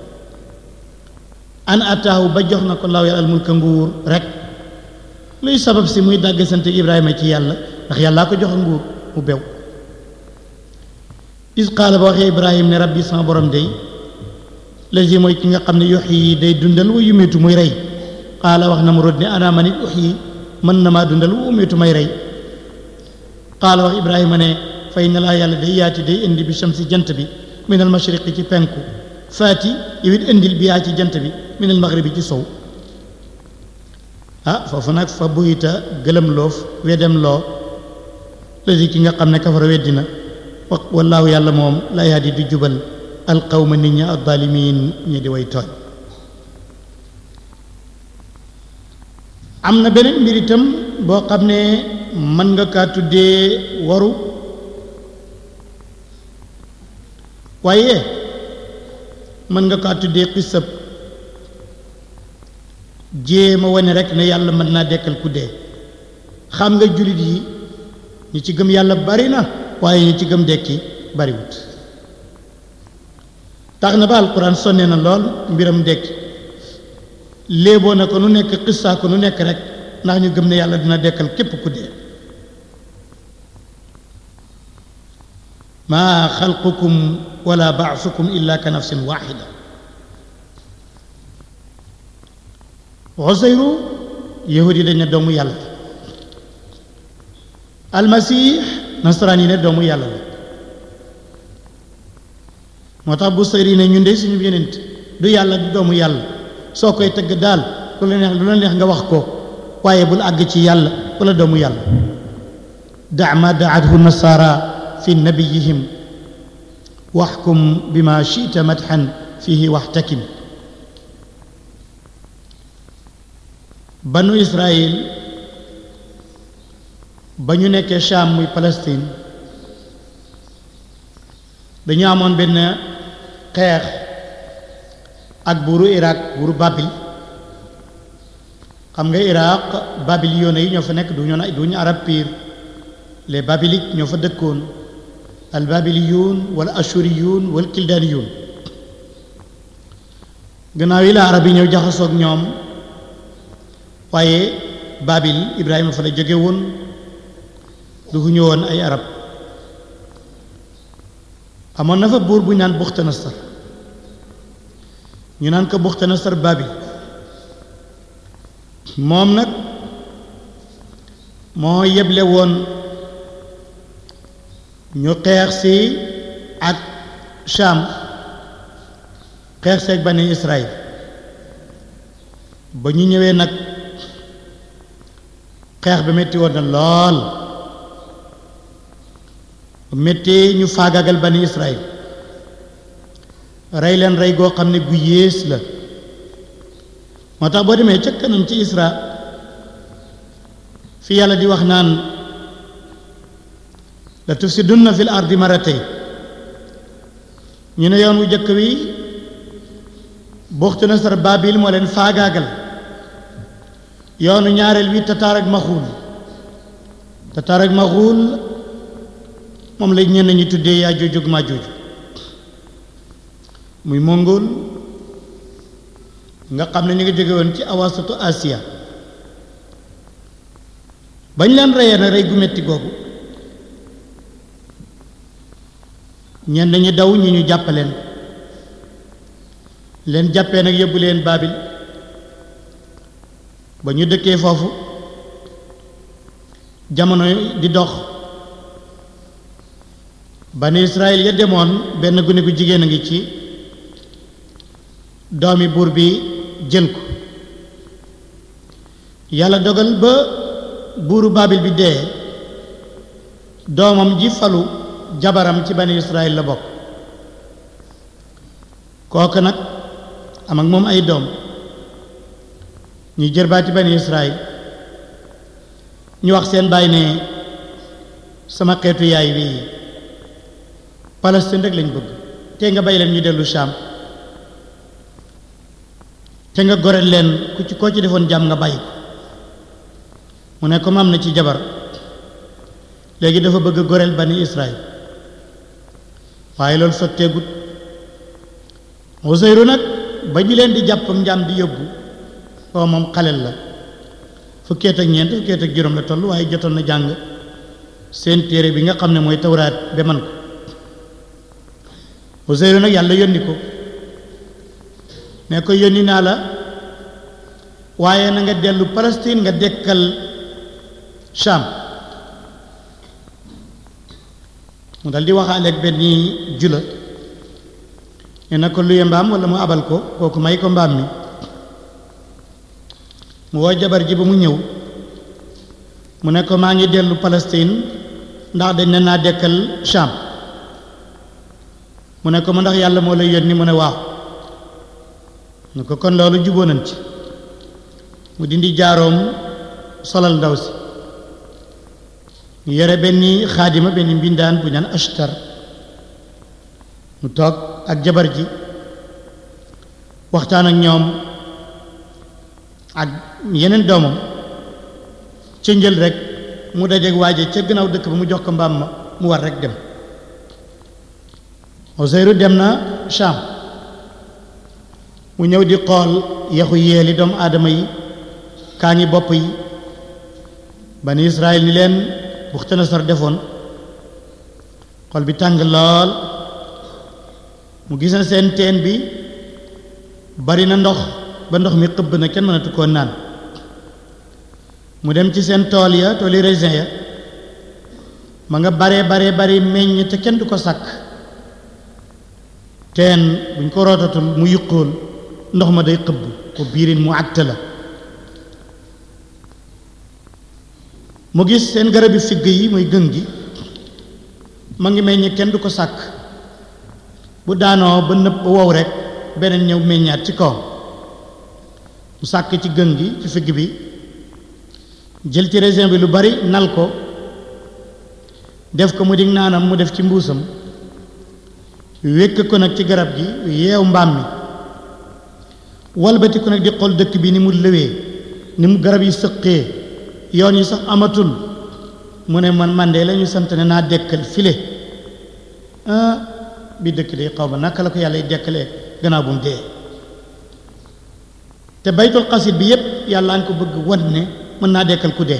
A: an ataahu ba jox na ko law yàlla al mulka nguur rek luy sabab si muy dagg sant ibrahima ci yàlla ndax yàllaa ko jox nguur mu bew is qaala ba waxee ibrahim ne rabbi sama borom day lazi mooy ki nga xam ne yox yi day dundal wa yumitu muy rey qaala wax na mu rod ne ana man it yox yi mën na maa dundal wa umitu may rey qaala wax ibrahima ne fay na laa yàlla day yaati day indi bi shamsi jant bi min al mashriqi ci penku faati yow it indil bi yaa ci jant bi min al maghribi ci sow ah foofu nag fa buyita gëlëm loof wedem loo lazi ki nga xam ne kafara weddina wa wallaahu yàlla moom laa yaadi du jubal alqawma nit ña addalimin ñi di way tooñ am na beneen mbir itam boo xam ne mën nga kaa tuddee waru waaye mën nga kaa tuddee xisab jéema wane rek ne yàlla mën naa dekkal ku dee xam nga jullit yi ñi ci gëm yàlla bari na waaye ñi ci gëm dekki bariwut tax na ba alquran sonne na lool mbiram dekki léeboo na ko nu nekk xissaa ko nu nekk rek ndax ñu gëm ne yàlla dina dekkal képp ku dee maa xalqukum wala baasukum illa ka nafsin waxida xoseyru yahud yi dañ ne doomu yàlla almasih nasaraan yi ne doomu yàlla la moo tax bu sëri ne ñun de suñu yenent du yàlla du doomu yàlla soo koy tëgg daal lu la neex lu la neex nga wax ko waaye bul àgg ci yàlla wala doomu yàlla da ma daathu nasara fi nabiyihim waxkum bima chita madxan fihi waxtakim banu Israël ba ñu nekkee Cham muy Palestine dañu amoon benn xeex ak buuru Irak buuru Babil xam nga Irak babiliyoon yi ñoo fa nekk du ñu du ñu arab pire les babiliques ñoo fa dëkkoon al babiliyun wala ashuriyun wala kildaniyun gannaaw yi la arab yi ñëw jaxasoog ñoom waaye babil Ibrahima fa la jóge woon du ñu woon ay arab amoon na fa buur bu ñu naan Buxtanasar ñu naan ko Buxtanasar babil moom nag moo yeble woon ñu xeex si ak Cham xeex seeg bani Israël ba ñu ñëwee nag xeex bi metti woon na lool metti ñu faagagal bani Israël rey leen rey goo xam ne gu yées la moo tax boo demee ca kanam ci Isra fi yàlla di wax naan la tufsidunna fil ardi maratay ñu ne yoon wu jëkk wi buxtu nasar babil moo leen faagaagal yoonu ñaareel wi tataar ak maxuul tataar ak maxuul moom la ñenn ñi tuddee yaa joojug maa jooju muy mongol nga xam ne ñu ngi jóge woon ci awasatu Asia bañ leen reyee na rey gu metti googu ñenn ñi daw ñi ñu jàppaleen leen jàppee nag yóbbu leen Baabil ba ñu dëkkee foofu jamono di dox bani Israël ya demoon benn gune gu jigéen a ngi ci doomi buur bi jël ko yàlla dogal ba buuru Baabil bi dee doomam ji falu jabaram ci bani Israël la bokk kooku nag am ak moom ay doom ñu jërbaati bani Israël ñu wax seen baay ne sama xeetu yaay wi Palestine rek lañ bëgg te nga bay leen ñu dellu Sham te nga goreel leen ku ci koo ci defoon jàmm nga bàyyi ko mu ne comme am na ci jabar léegi dafa bëgg a goreel bani Israël waaye loolu sotteegut Useyru nag ba ñu leen di jàpp njaam di yóbbu koo moom xalel la fukkeet ak ñeent fukkeet ak juróom la toll waaye jotoon na jàng seen téere bi nga xam ne mooy tawraat ba man ko Useyru nag yàlla yónni ko ne ko yónni naa la waaye na nga dellu Palestine nga dekkal Sham mu dal di waxaaleeg benn jula ne na ko luye mbaam wala mu abal ko kooku may ko mbaam mi mu woo jabar ji ba mu ñëw mu ne ko maa ngi dellu Palestine ndax dañ ne naa dekkal Sham mu ne ko ma ndax yàlla moo lay yónni mu ne waaw ñu ko kon loolu juboo nañ ci mu dindi jaaroom solal ndaw si ñu yore benn xaadima benn mbindaan bu ñaan ashtar mu toog ak jabar ji waxtaan ak ñoom ak yeneen doomam ca njël rek mu dajeeg waaje ca gannaaw dëkk ba mu jox ko mbaam ma mu war rek dem Useyru dem na Sham mu ñëw di xool yaxu yeeli doomu aadama yi kaa ngi bopp yi bani Israël ni leen Buxtanasar defoon xol bi tàng lool mu gis na seen teen bi bari na ndox ba ndox mi xëbb na kenn mënatu koo naan mu dem ci seen tool ya tooli raisin ya ma nga baree baree bari meññ te kenn du ko sàkk teen buñ ko rootatul mu yuqóol ndox ma day xëbb ko biirin mu àtt la mu gis seen garabi figg yi muy gën gi ma ngi meññ kenn du ko sàkk bu daanoo ba nëb ba wow rek beneen ñëw meññaat ci kaw mu sàkk ci gën gi ci figg bi jël ci raisin bi lu bari nal ko def ko mu dig naanam mu def ci mbuusam wékk ko nag ci garab gi yeew mbaam mi walbati ko nag di xool dëkk bi ni mu lëwee ni mu garab yi sëqee yoon yi sax amatul mu ne man man de la ñu sant ne naa dekkal file ah bi dëkk de xaw ma naka la ko yàlla dekkalee gannaaw bu mu dee te baytul xasit bi yépp yàlla nga ko bëgg wan ne mën naa dekkal ku dee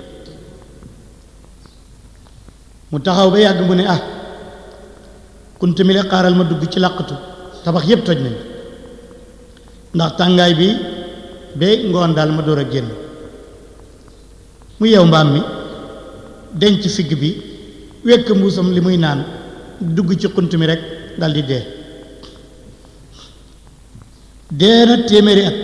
A: mu taxaw ba yàgg mu ne ah kuntu mi le xaaral ma dugg ci làqatu tabax yépp toj nañ ndax tàngaay bi ba ngoon daal ma door a génn mu yeew mbaam mi denc figg bi wekk mbuusam li muy naan dugg ci xunt mi rek dal di dee dee na téeméeri at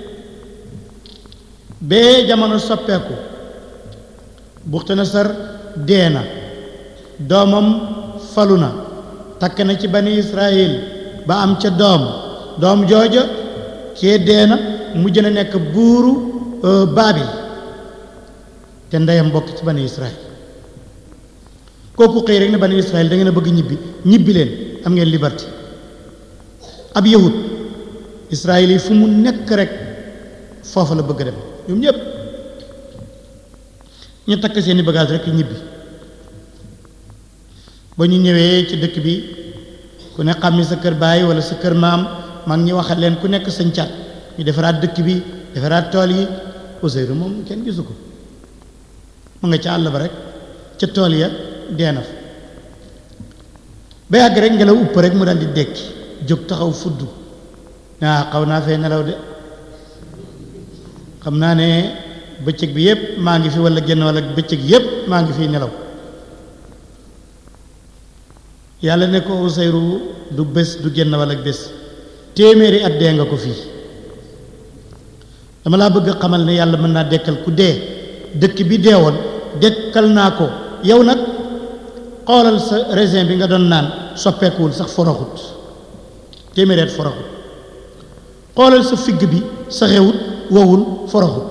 A: bee jamono soppeeku Buxtanasar dee na doomam falu na takk na ci bani Israël ba am ca doom doom jooja kee dee na mujj na nekk buuru Baabil te ndeyam bokk ci bani Israël kooku xëy rek ne bani Israël da ngeen a bëgg ñibbi ñibbi leen am ngeen liberté ab yahut Israël yi fu mu nekk rek foofa la bëgg a dem ñoom ñëpp ñu takk seeni bagage rek ñibbi ba ñu ñëwee ci dëkk bi ku ne xàmmi sa kër baay wala sa kër maam mag ñi waxal leen ku nekk sañ caat ñu defaraat dëkk bi defaraat tool yi Ousseynou moom kenn gisu ko mu nga ca àll ba rek ca tool ya dee na fa ba yàgg rek ngelaw upp rek mu daal di dekki jóg taxaw fudd naa xaw naa fee nelaw de xam naa ne bëccëg bi yépp maa ngi fi wala génn wala bëccëg yépp maa ngi fi nelaw yàlla ne ko Ousseynou du bés du génn wala bés téeméeri at dee nga ko fii dama laa bëgg a xamal ne yàlla mën naa dekkal ku dee dëkk bi deewoon dekkal naa ko yow nag xoolal sa raisin bi nga doon naan soppeekuwul sax foroxut téeméeri at foroxut xoolal sa figg bi saxewut wowul foroxut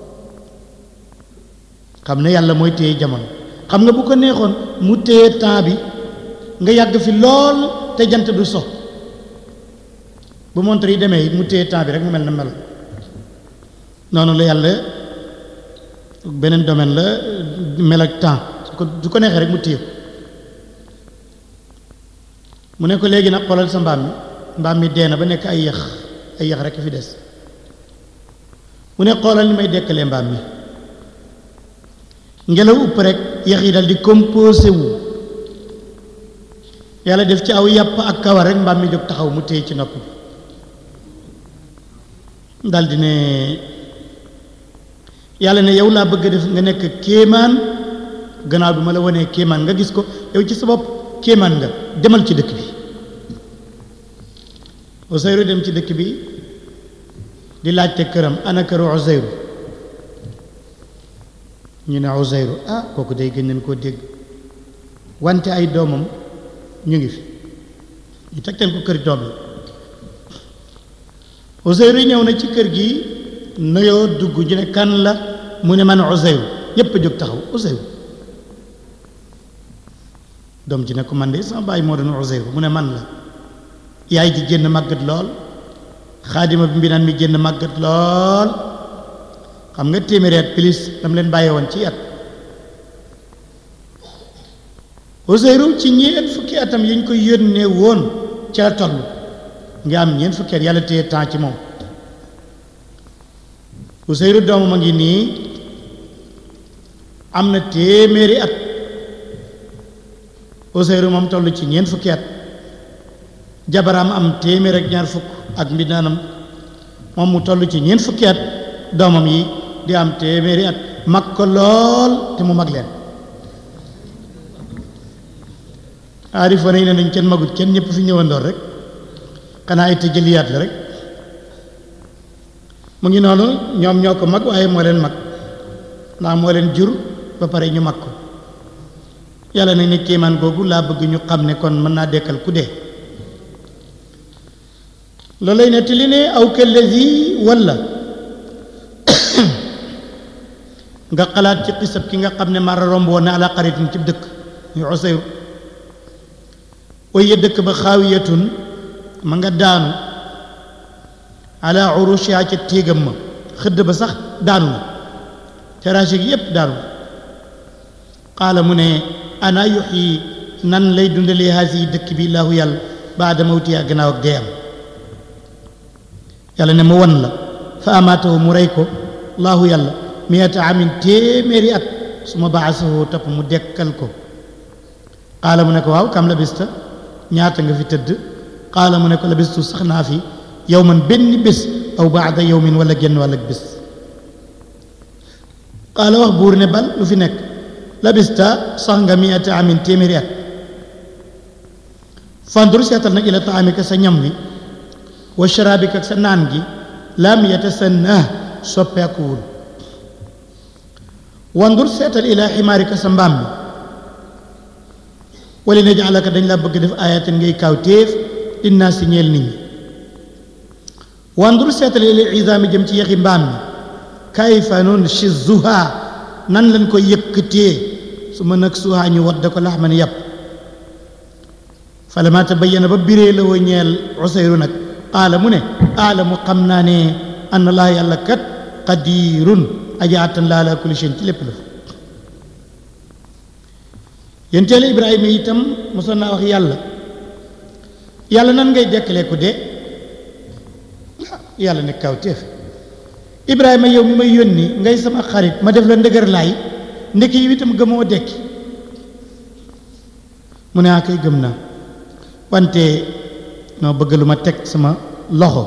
A: xam ne yàlla mooy téye jamono xam nga bu ko neexoon mu téye temps bi nga yàgg fi lool te jant du so bu montre yi demee it mu téye temps bi rek mu mel na mel noonu la yàlla beneen domaine la mel ak temps su ko su ko neexee rek mu téye ko mu ne ko léegi nag xoolal sa mbaam mi mbaam mi dee na ba nekk ay yax ay yax rek fi des mu ne xoolal ni may dekkalee mbaam mi ngelaw upp rek yax yi dal di composé wu yàlla def ci aw yàpp ak kawar rek mbaam mi jóg taxaw mu téye ci nopp bi dal di ne yàlla ne yow laa bëgg a def nga nekk kéemaan gannaaw bi ma la wanee kéemaan nga gis ko yow ci sa bopp kéemaan nga demal ci dëkk bi Ousseynou dem ci dëkk bi di laajte këram ana këru Ousseynou ñu ne Ousseynou ah kooku day gën nañ koo dégg wante ay doomam ñu ngi fi ñu tegtal ko kër doom yi Ousseynou ñëw na ci kër gi nuyoo dugg ñu ne kan la mu ne man Ousseynou ñépp a jóg taxaw Ousseynou doom ji ne ko man de sama baay moo doon Ousseynou mu ne man la yaay ji génn màggat lool xaadima bi mbinaan mi génn màggat lool xam nga téeméeri at plus dam leen bàyyee woon ci at Ousseynou ci ñeent fukki atam yi ñu ko yónnee woon ci la toll nga am ñeent fukki at yàlla téye temps ci moom Ousseynou doomam a ngi nii am na téeméeri at Ousseynou moom toll ci ñeent fukki at jabaraam am téeméer ak ñaar fukk ak mbindaanam moom mu toll ci ñeent fukki at doomam yi di am téeméeri at mag ko lool te mu mag leen aarifa nañ ne nañ kenn magut kenn ñëpp fi ñëwandoor rek xanaa ay tëjëliyaat la rek mu ngi noonu ñoom ñoo ko mag waaye moo leen mag ndax moo leen jur ba pare ñu mag ko yàlla nag ne kéemaan googu laa bëgg ñu xam ne kon mën naa dekkal ku dee loolu lay nettali ne aw kallazi walla nga xalaat ci xisab ki nga xam ne mara romb woon ne ala xaritin ci dëkk muy Usayru waye dëkk ba xaawiyatun ma nga daanu ala urushiha ca téegam ma xëdd ba sax daanu na terrasse gi yépp daanu qaala mu ne ana yuxyi nan lay dundalee haasi dëkk bi laahu yàlla baada mawtiha gannaaw ak deyam yàlla ne ma wan la fa amaatahu mu rey ko laahu yàlla miyata amin téeméeri at su ma baasahu topp mu dekkal ko qaala mu ne ko waaw kam labista ñaata nga fi tëdd qaala mu ne ko labistu sax naa fi yow man benn bés aw baada yowmin wala genn wàll ak bés qaala wax buur ne bal lu fi nekk labista sax nga miyata amin téeméeri at fandur seetal nag ila taamika sa ñam wi wa sharaabika ak sa naan gi lam yatasannah soppeekuwul wandur seetal ila ximaarika sa mbaam mi wala ne jaalaka dañ la bëgg def ayatin ngay kaaw téef dinaa si ñeel nit ñi wandur seetal ila isaami jëm ci yaxi mbaam mi kayfa nun shizuha nan lañ ko yëkkatee su ma nag suhaa ñu wadda ko laxman yàpp falama tabayyana ba biree la woo ñeel usayru nag qaala mu ne aalamu xam naa ne anna laa yàlla kat qadirun aja attan laa ala kulli shay'in ci lépp la yenteelu ibrahima itam mosoon naa wax yàlla yàlla nan ngay dekkalee ku dee yàlla ne kaw téef ibrahima yow mi may yónni ngay sama xarit ma def la ndëgër laay ndekki yi itam gëmoo dekki mu ne a kay gëm naa wante noo bëgg lu ma teg sama loxo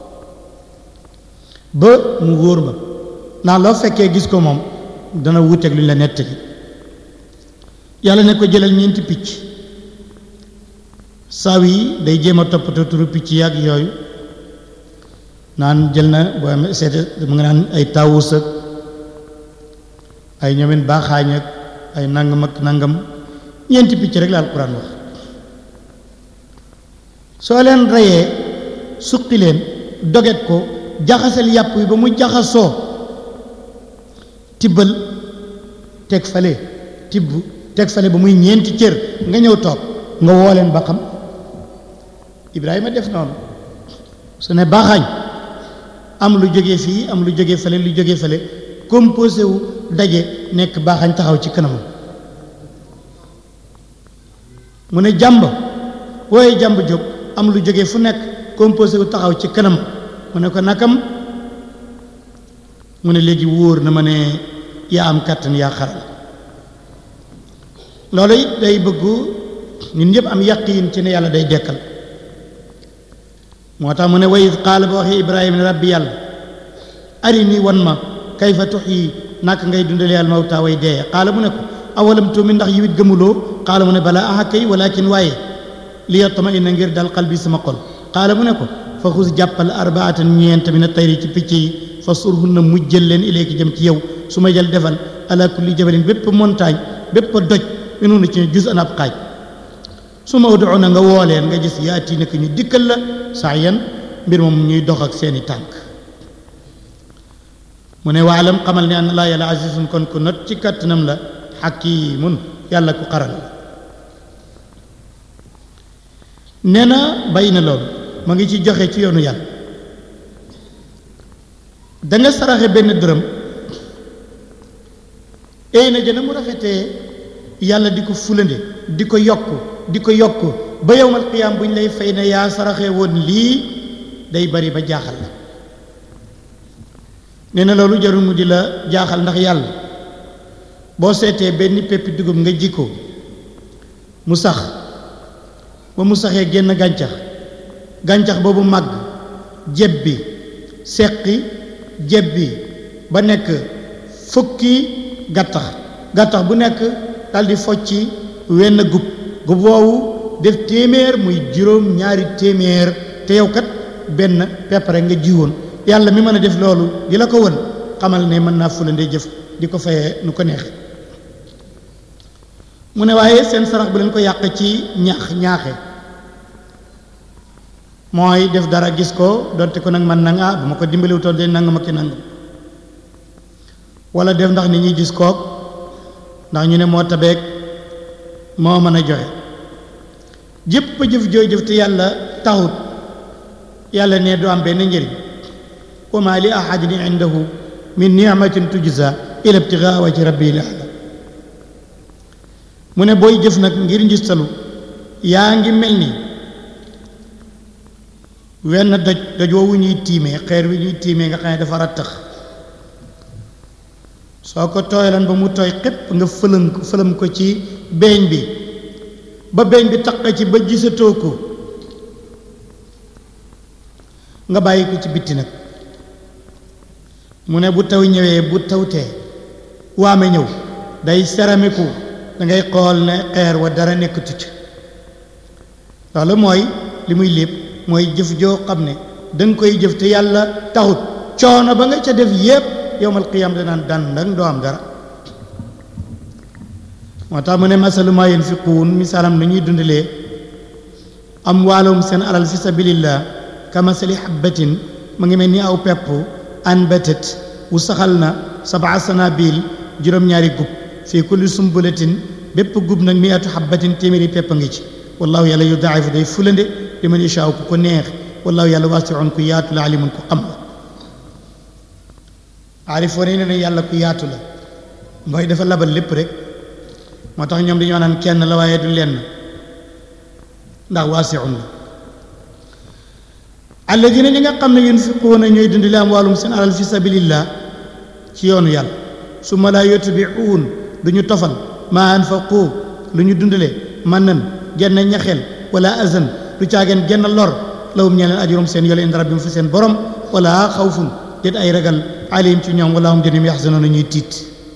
A: ba mu wóor ma ndax loo fekkee gis ko moom dana wuuteeg lu ñu la nettali yàlla ne ko jëlal ñeenti picc saw yi day jéem a toppatoo turu picc yàgg yooyu naan jël na boo amee seete mu nga naan ay tawus ak ay ñoomin baaxaañ ak ay nangam ak nangam ñeenti picc rek la alquran wax soo leen reyee suqi leen doget ko jaxasal yàpp yi ba mu jaxasoo tibbal teg fale tibb teg fale ba muy ñeenti cër nga ñëw toog nga woo leen ba xam Ibrahima def noonu su ne baaxaañ am lu jógee fii am lu jógee fale lu jógee fale composé wu daje nekk baaxaañ taxaw ci kanamam mu ne jàmb wooye jàmb jóg am lu jógee fu nekk composé wu taxaw ci kanam mu ne ko nakam mu ne léegi wóor na ma ne yaa am kàttan yaa xaral loolu it day bëggu ñun ñëpp am yaqiin ci ne yàlla day dekkal moo tax mu ne wa id qaala ba waxee ibrahima ne rabbi yàlla arini wan ma kayfa tuxyi naka ngay dundale al mawta way dee qaala mu ne ko awalam tuumin ndax yiwit gëmuloo qaala mu ne balaa aha kay walakin waaye li yatma inna ngir dal qalbi sama xol qaala mu ne ko fa xus jàppal arbaatan ñeent min a tayri ci picc yi fa surhunna mujjël leen ilayki jëm ci yow su ma jël defal ala kulli jabalin bépp montagne bépp doj minunu ci jus an ab xaaj su ma udoo na nga woo leen nga gis yaati nak ñu dikkal la saa yan mbir moom ñuy dox ak seeni tànk mu ne waalam xamal ne anna laa yàlla azizun kon ku not ci kàttanam la xakimun yàlla ku xaral la nee na bàyyi na loolu ma ngi ci joxe ci yoonu yàlla danga saraxe benn dërëm éy na jëna mu rafetee yàlla di ko fulande di ko yokk di ko yokk ba yowmal qiyaam bu ñu lay fay ne yaa saraxe woon lii day bari ba jaaxal la nee na loolu jarul mu di la jaaxal ndax yàlla boo seetee benn peppi dugub nga ji ko mu sax ba mu saxee génn gàncax gàncax boobu màgg jebbi seqi jebbi ba nekk fukki gattax gattax bu nekk daldi focci wenn gub gub woowu def téeméer muy juróom ñaari téeméer te yow kat benn pepp rek nga jiwoon yàlla mi mën a def loolu di la ko won xamal ne mën naa fulande jëf di ko fayee nu ko neex mu ne waaye seen sarax bu leen ko yàq ci ñaax ñaaxe mooy def dara gis ko donte ko nag man nanga bu ma ko dimbaliwutoon de nangam ak ki nangam wala def ndax nit ñi gis kook ndax ñu ne moo tabeek moo mën a joxe jëpp jëf jooy jëf te yàlla taxut yàlla ne du am benn njëriñ wa ma li ahadin indahu min ni'matin tujza ila ibtigaa wajhi rabbil a'la mu ne booy jëf nag ngir ngistalu yaa ngi mel ni wenn doj doj woowu ñuy tiimee xeer wi ñuy tiimee nga xam ne dafa rattax soo ko tooyalan ba mu tooy xépp nga fëlëm ko fëlëm ko ci beeñ bi ba beeñ bi taq ci ba gisatoo ko nga bàyyi ko ci bitti nag mu ne bu taw ñëwee bu tawtee waame ñëw day seramiku da ngay xool ne xeer wa dara nekkatu ci loolu mooy li muy lépp mooy jëf joo xam ne danga koy jëf te yàlla taxut coono ba nga ca def yépp yowmal qiyaam danaan dandang doo am dara moo tax mu ne masalu maa yunfiquun misaalam na ñuy dundalee am waalum seen alal fi sabilillah ka masali habbatin mu ngi mel ni aw pepp anbatat wu saxal na sabaa sanabil juróom-ñaari gub fii kulli sumbulatin bépp gub nag miatu habbatin téeméeri pepp a ngi ci wallahu yàlla yudaa'ifu day fulande li man yashaa ku ko neex wallahu yàlla waasi'un ku yaatu la alimun ku xam la aarifoon yi ne ne yàlla ku yaatu la mooy dafa labal lépp rek moo tax ñoom dañoo naan kenn la waaye du lenn ndax waasi'un la alladina ñi nga xam ne yunfiquuna ñooy dundale am wàllum seen alal fi sabilillah ci yoonu yàlla su ma laa yutbi'uun du ñu tofal maa anfaqu lu ñu dundale man nan genn ñaxel wala azan du caageen genn lor lawum ñee leen ajurum seen yole inda rabbim fa seen borom wala xawfun déet ay ragal alayhim ci ñoom wala hum jënim yaxzanoona ñuy tiit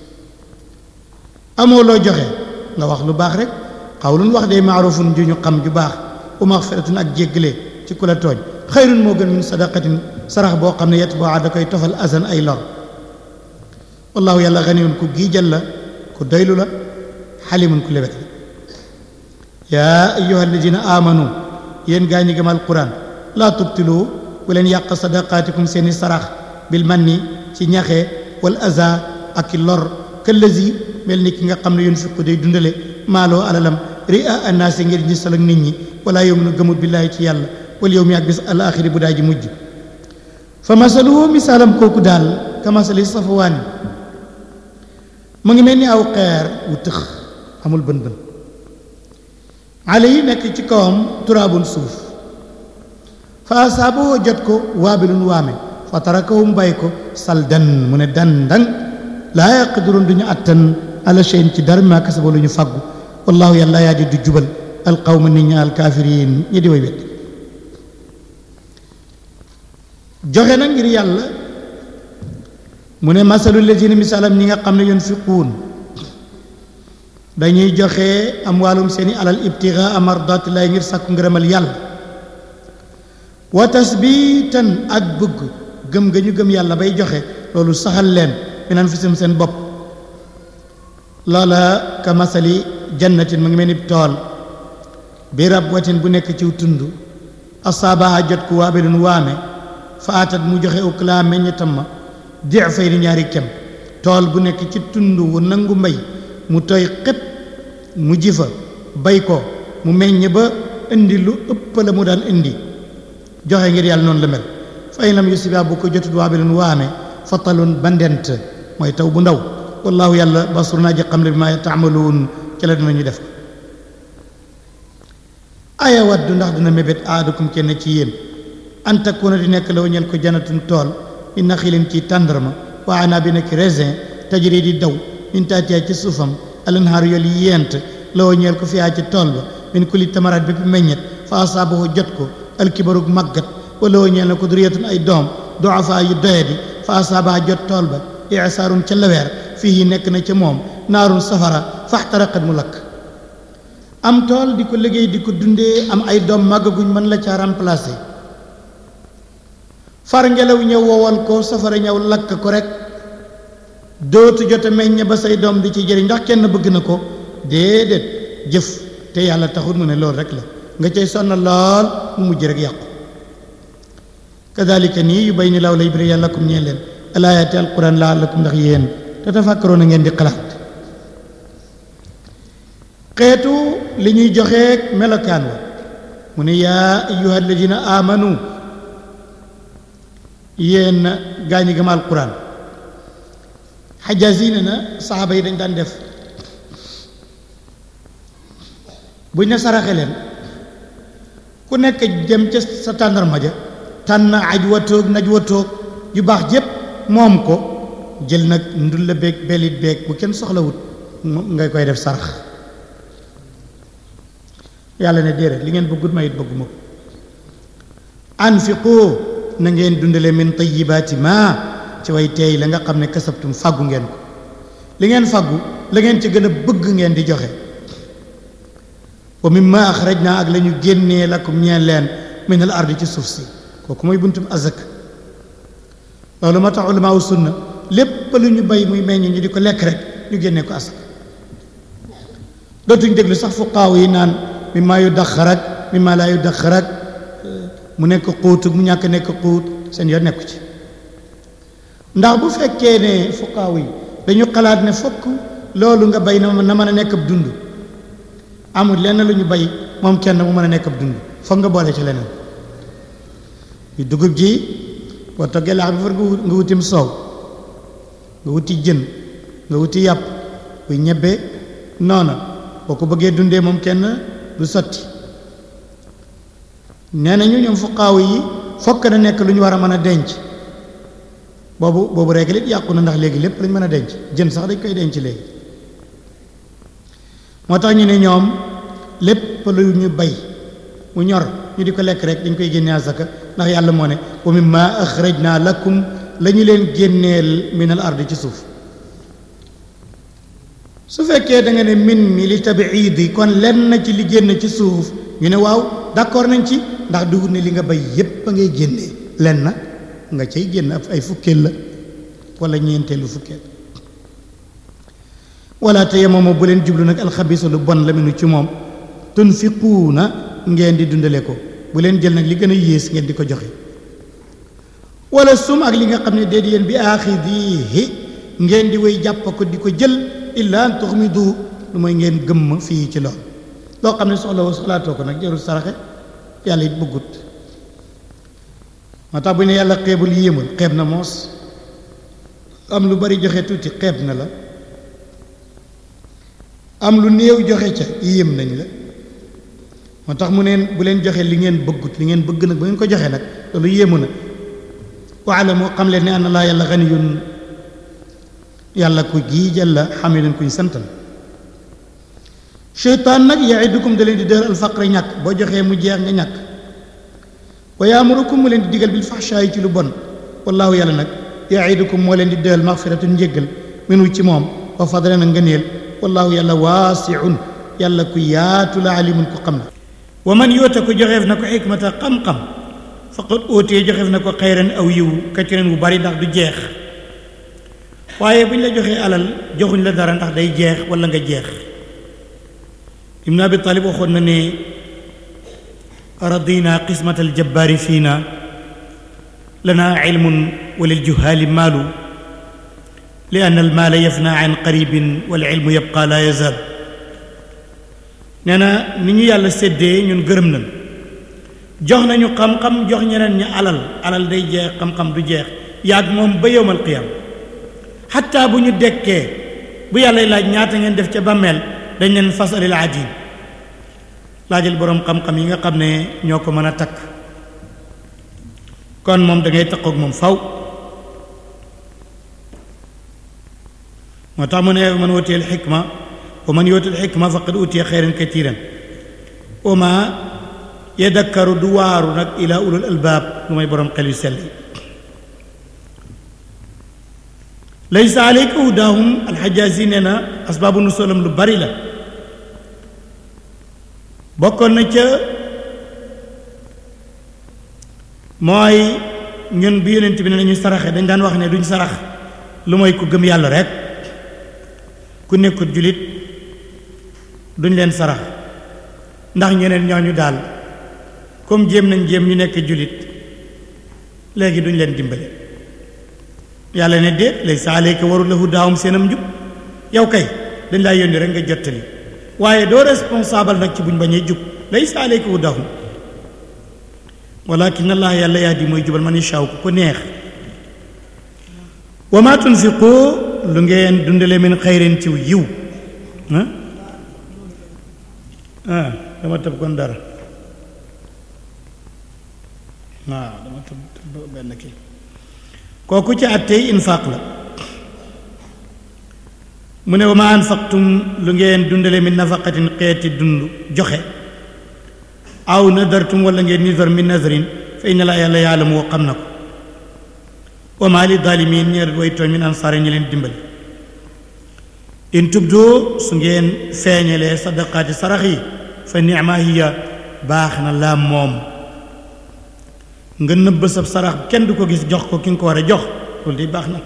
A: amoo loo joxe nga wax lu baax rek xawlun wax day maarufun ju ñu xam ju baax u maxfiratun ak jéggale ci ku la tooñ xayrun moo gën min sadaqatin sarax boo xam ne yet boo da koy tofal azan ay lor wallahu yàlla ganiyun ku giijal la ku doylu la xalimun ku lewet la yaa ayyuha alladina amanu yéen gaa ñi gëm alquran laa tubtilu bu leen yàq sadaqaatikum seeni sarax bil manni ci ñaxe wal aza ak i lor këllazi mel ni ki nga xam ne yunfiqu day dundale maaloo alalam ria annaasi ngir ñi sal ak nit ñi wala yuminu gëmut billaahi ci yàlla wal yow mi ak bis al axiri bu daa ji mujj fa masaluhu misaalam kooku daal ka masali safawaani mu ngi mel ni aw xeer wu tëx amul bën bën ale yi nekk ci kawam turaabun suuf fa asaaboo jot ko waabilun waame fa tarakahu mu bàyyi ko saldan mu ne dandang laa yaqdiruun duñu attan ala cheyin ci dara ma kasaba lu ñu fàggu wallahu yàlla yaa di du jubal alqawma nit ñi alkaafiriin ñi di way wet joxe na ngir yàlla mu ne masalu lazina misaalam ñi nga xam ne yunfiquun dañuy joxe am wàllum seeni alal ibtigaa mardatillahi ngir sàkku ngërëmal yàlla wa tasbitan ak bëgg gëm ga ñu gëm yàlla bay joxe loolu saxal leen min anfusihim seen bopp loola ka masali jannatin mu ngi mel ni tool bi rabwatin bu nekk ciw tund asaabaha jot ku waabilun waame fa atat mu joxe uklaa meññetam ma difay ni ñaari kem tool bu nekk ci tund wu nangu mbay mu tooy xépp mu ji fa bay ko mu meññ ba indi lu ëpp la mu daan indi joxe ngir yàlla noonu la mel fa in lam yusiba bu ko jotut waabilun waame fatalun bandent mooy taw bu ndaw wallahu yàlla basur naa ji xam ne bi ma taamaluun ci la dinañu def aya waddu ndax dina mébét aadukum kenn ci yéen an takuna di nekk law ñel ko janatun tool min naxilin ci tàndarma wa anabin ak raisin tajri di daw min taatiya ci suufam alanhaaru yol yi yent law ñeel ko fiyaa ci tool ba min kulli tamaraat bépp meññet fa asaabahu jot ko alkibarug màggat wala woo ñeel na ko duriyatun ay doom doafa yu doyadi fa asaabaha jot tool ba isaarun ca laweer fii nekk na ca moom naarun safara faxtaraqat mu lakk am tool di ko liggéey di ko dundee am ay doom màggaguñ mën la caa remplacer far ngelaw ñëw wowal ko safara ñëw lakk ko rek dootu jote meññ ba say doom di ci jëriñ ndax kenn bëgg na ko déedéet jëf te yàlla taxul mu ne loolu rek la nga cay sonna lool mu mujj rek yàqu kadalika nii yu bay ni law lay biri yàlla kum ñeen leen alaayaati alquran laalakum ndax yéen te tafakkaroon na ngeen di xalaat xeetu li ñuy joxeek melokaan wa mu ne yaa ayyuha alladina amanu yéen gaa ñi gëm alquran xajaas yi ne na saxaaba yi dañ daan def buñ ne saraxe leen ku nekk jëm ca sa tàndarma ja tànn aj watoog naj watoog yu baax jépp moom ko jël nag ndul la beeg belit beeg bu kenn soxlawut nga koy def sarax yàlla ne déedéet li ngeen bëggut ma it bëgguma ko anfiqu na ngeen dundale min tayibaati ma ci way teey la nga xam ne kasabtum fàggu ngeen ko li ngeen fàggu la ngeen ci gën a bëgg ngeen di joxe wa mimma axrajna ak la ñu génnee lakum ñeen leen min al ardi ci suuf si kooku mooy buntum azak loolu moo tax ulama sunna lépp lu ñu bay muy meññ ñu di ko lekk rek ñu génnee ko asak dootuñ déglu sax fuqaaw yi naan mimma yu daxarak mimma laa yu daxarak mu nekk xuut mu ñàkk nekk xuut seen yoon nekku ci ndax bu fekkee ne fuqaaw yi dañu xalaat ne fokk loolu nga bay na na mën a nekk ab dund amul lenn lu ñu bay moom kenn mu mën a nekk ab dund foog nga boole ci leneen yu dugub ji boo toggee laax bi far nga wutim soow nga wuti jën nga wuti yàpp buy ñebbe noona boo ko bëggee dundee moom kenn du sotti nee nañu ñoom fuqaaw yi fokk na nekk lu ñu war a mën a denc boobu boobu règle it yàqu na ndax léegi lépp lañ mën a denc jën sax dañ koy denc léegi moo tax ñu ne ñoom lépp lu ñu bay mu ñor ñu di ko lekk rek dañ koy génne asaka ndax yàlla moo ne wa mimma axrajna lakum la ñu leen génneel min al ardi ci suuf su fekkee da nga ne min mi li tabiidi kon lenn ci li génn ci suuf ñu ne waaw d'accord nañ ci ndax dugub ne li nga bay yépp a ngay génnee lenn nga cay génn ab ay fukkeel la wala ñeenteelu fukkeel wala tayammamu bu leen jublu nag alxabisa lu bon la minu ci moom tunfiquuna ngeen di dundale ko bu leen jël nag li gën a yées ngeen di ko joxe wala sum ak li nga xam ne déet yéen bi aaxidihi ngeen di way jàpp ko di ko jël illa an tuxmidu lu mooy ngeen gëmm fii ci lool loo xam ne soxla woo soxlaatoo ko nag jarul saraxe yàlla it bëggut moo tax bu ne yàlla xeebul yéemul xeeb na moos am lu bari joxe tuuti xeeb na la am lu néew joxe ca yéem nañ la moo tax mu neen bu leen joxe li ngeen bëggut li ngeen bëgg nag bu ngeen ko joxe nag loolu yéemu na waalamu xam leen ne anna laa yàlla ganiyun yàlla ku giijal la xamidun kuñ santal cheytaan nag yaidukum da leen di dër alfaqre ñàkk boo joxee mu jeex nga ñàkk wa yaamurukum mu leen di digal bil faxshaayi ci lu bon wallaahu yàlla nag yaidukum moo leen di dëral maxfiratun njéggal minu ci moom wa fadlan a ngëneel wallaahu yàlla waasiun yàlla ku yaatu la alimun ku xam la wa man yoota ko joxeef na ko xikmata xam-xam faqad óotee joxeef na ko xayran aw yiw kacciren wu bari ndax du jeex waaye bu ñu la joxee alal joxuñ la dara ndax day jeex wala nga jeex ibnu abi talib waxoon na ne radina qismat aljabbaari fiina lana ilmun wa liljuhaali maalu li anna almaala yafna an qaribin wal ilmu yabqa la yazal nee na ni ñu yàlla séddee ñun gërëm nañ jox nañu xam-xam jox ñeneen ñi alal alal day jeex xam-xam du jeex yaag moom ba yowmal qiyam xatta bu ñu dekkee bu yàlla laaj ñaata ngeen def ca bàmmeel dañ leen fasalil adin laajal boroom xam-xam yi nga xam ne ñoo ko mën a takk kon moom da ngay takkook moom faw moo tax mu ne man wutiyal xikma wa man yuutil xikma faqad utiya xeyran katiran wa ma yadakkaru du waaru nag ila ulul albaab lu may boroom xel yu sell yi laysa aleyka hudaahum alxajaasi nee na asbaabu nusulam lu bari la bokkoon na ca mooy ñun bi yonent bi ne nañu saraxe dañ daan wax ne duñ sarax lu mooy ku gëm yàlla rek ku nekkut julit duñ leen sarax ndax ñeneen ñooñu daal comme jéem nañ jéem ñu nekk julit léegi duñ leen dimbale yàlla ne déet laysa alayka warul lahu daawum seenam njub yow kay dañ laa yónni rek nga jottali waaye doo responsable nag ci buñ bañee jub laysa alayka hudaahum walakin allah yàlla yahdi mooy jubal man yashaa ku ko neex wa ma tunfiqu lu ngeen dundale min xayrin ciw yiw ah ah dama tëb kon dara waaw dama tëb tëb benn kii kooku ci àttey infaaq la mu ne wa ma anfaqtum lu ngeen dundale min nafaqatin xeeti dund joxe aw nadartum wala ngeen nidar min nadrin fa inna laa yàlla yaalamu woo xam na ko wa maa li daalimiin ñeer way tooñ min ansaare ñi leen dimbali in tubdu su ngeen feeñalee sadaqaati sarax yi fa nicma hiya baax na laa moom nga nëbb sab sarax kenn du ko gis jox ko ki nga ko war a jox loolu di baax na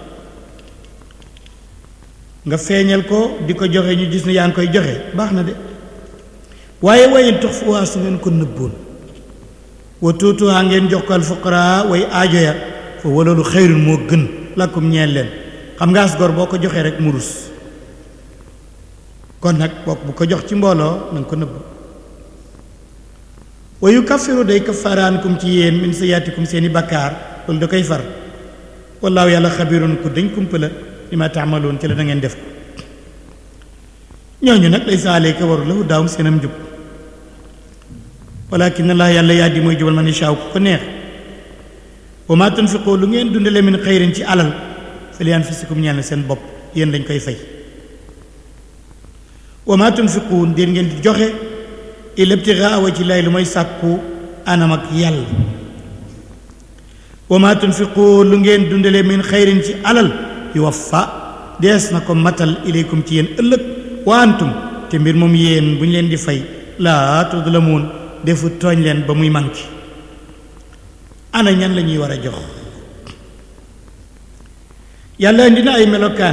A: nga feeñal ko di ko joxe ñu gis ne yaa ngi koy joxe baax na de waaye wayen tox fu waa su ngeen ko nëbboon wa tuutuwaa ngeen jox ko al fuqaraa way aajo ya fa waloolu xayrun moo gën lakkum ñeel leen xam nga as gor boo ko joxee rek mu rus kon nag bokk bu ko jox ci mbooloo na nga ko nëbb wa yukaffiru day kaffaraankum ci yéen min sayyaatikum seeni bakkaar loolu da koy far wallaahu yàlla xabirun ku dañ kumpa la li ma taamaloon ci la da ngeen def ko ñooñu nag laysa alayka waru lahu daawum seenam njub walakin allah yàlla yaa di mooy jubal man yashaa ku ko neex wa ma tunfiqu lu ngeen dundale min xayrin ci alal fa li anfusikum ñeel na seen bopp yéen lañ koy fay wa ma tunfiquun déet ngeen di joxe illa ibtigaa wa ci lay lu mooy sàkku anam ak yàlla wa ma tunfiqu lu ngeen dundale min xayrin ci alal yuwaffa dees na ko matal ilaykum ci yéen ëllëg wa antum te mbir moom yéen bu ñu leen di fay laa tudlamuun defu tooñ leen ba muy manqué ana ñan la ñuy war a jox yàlla indi na ay melokaan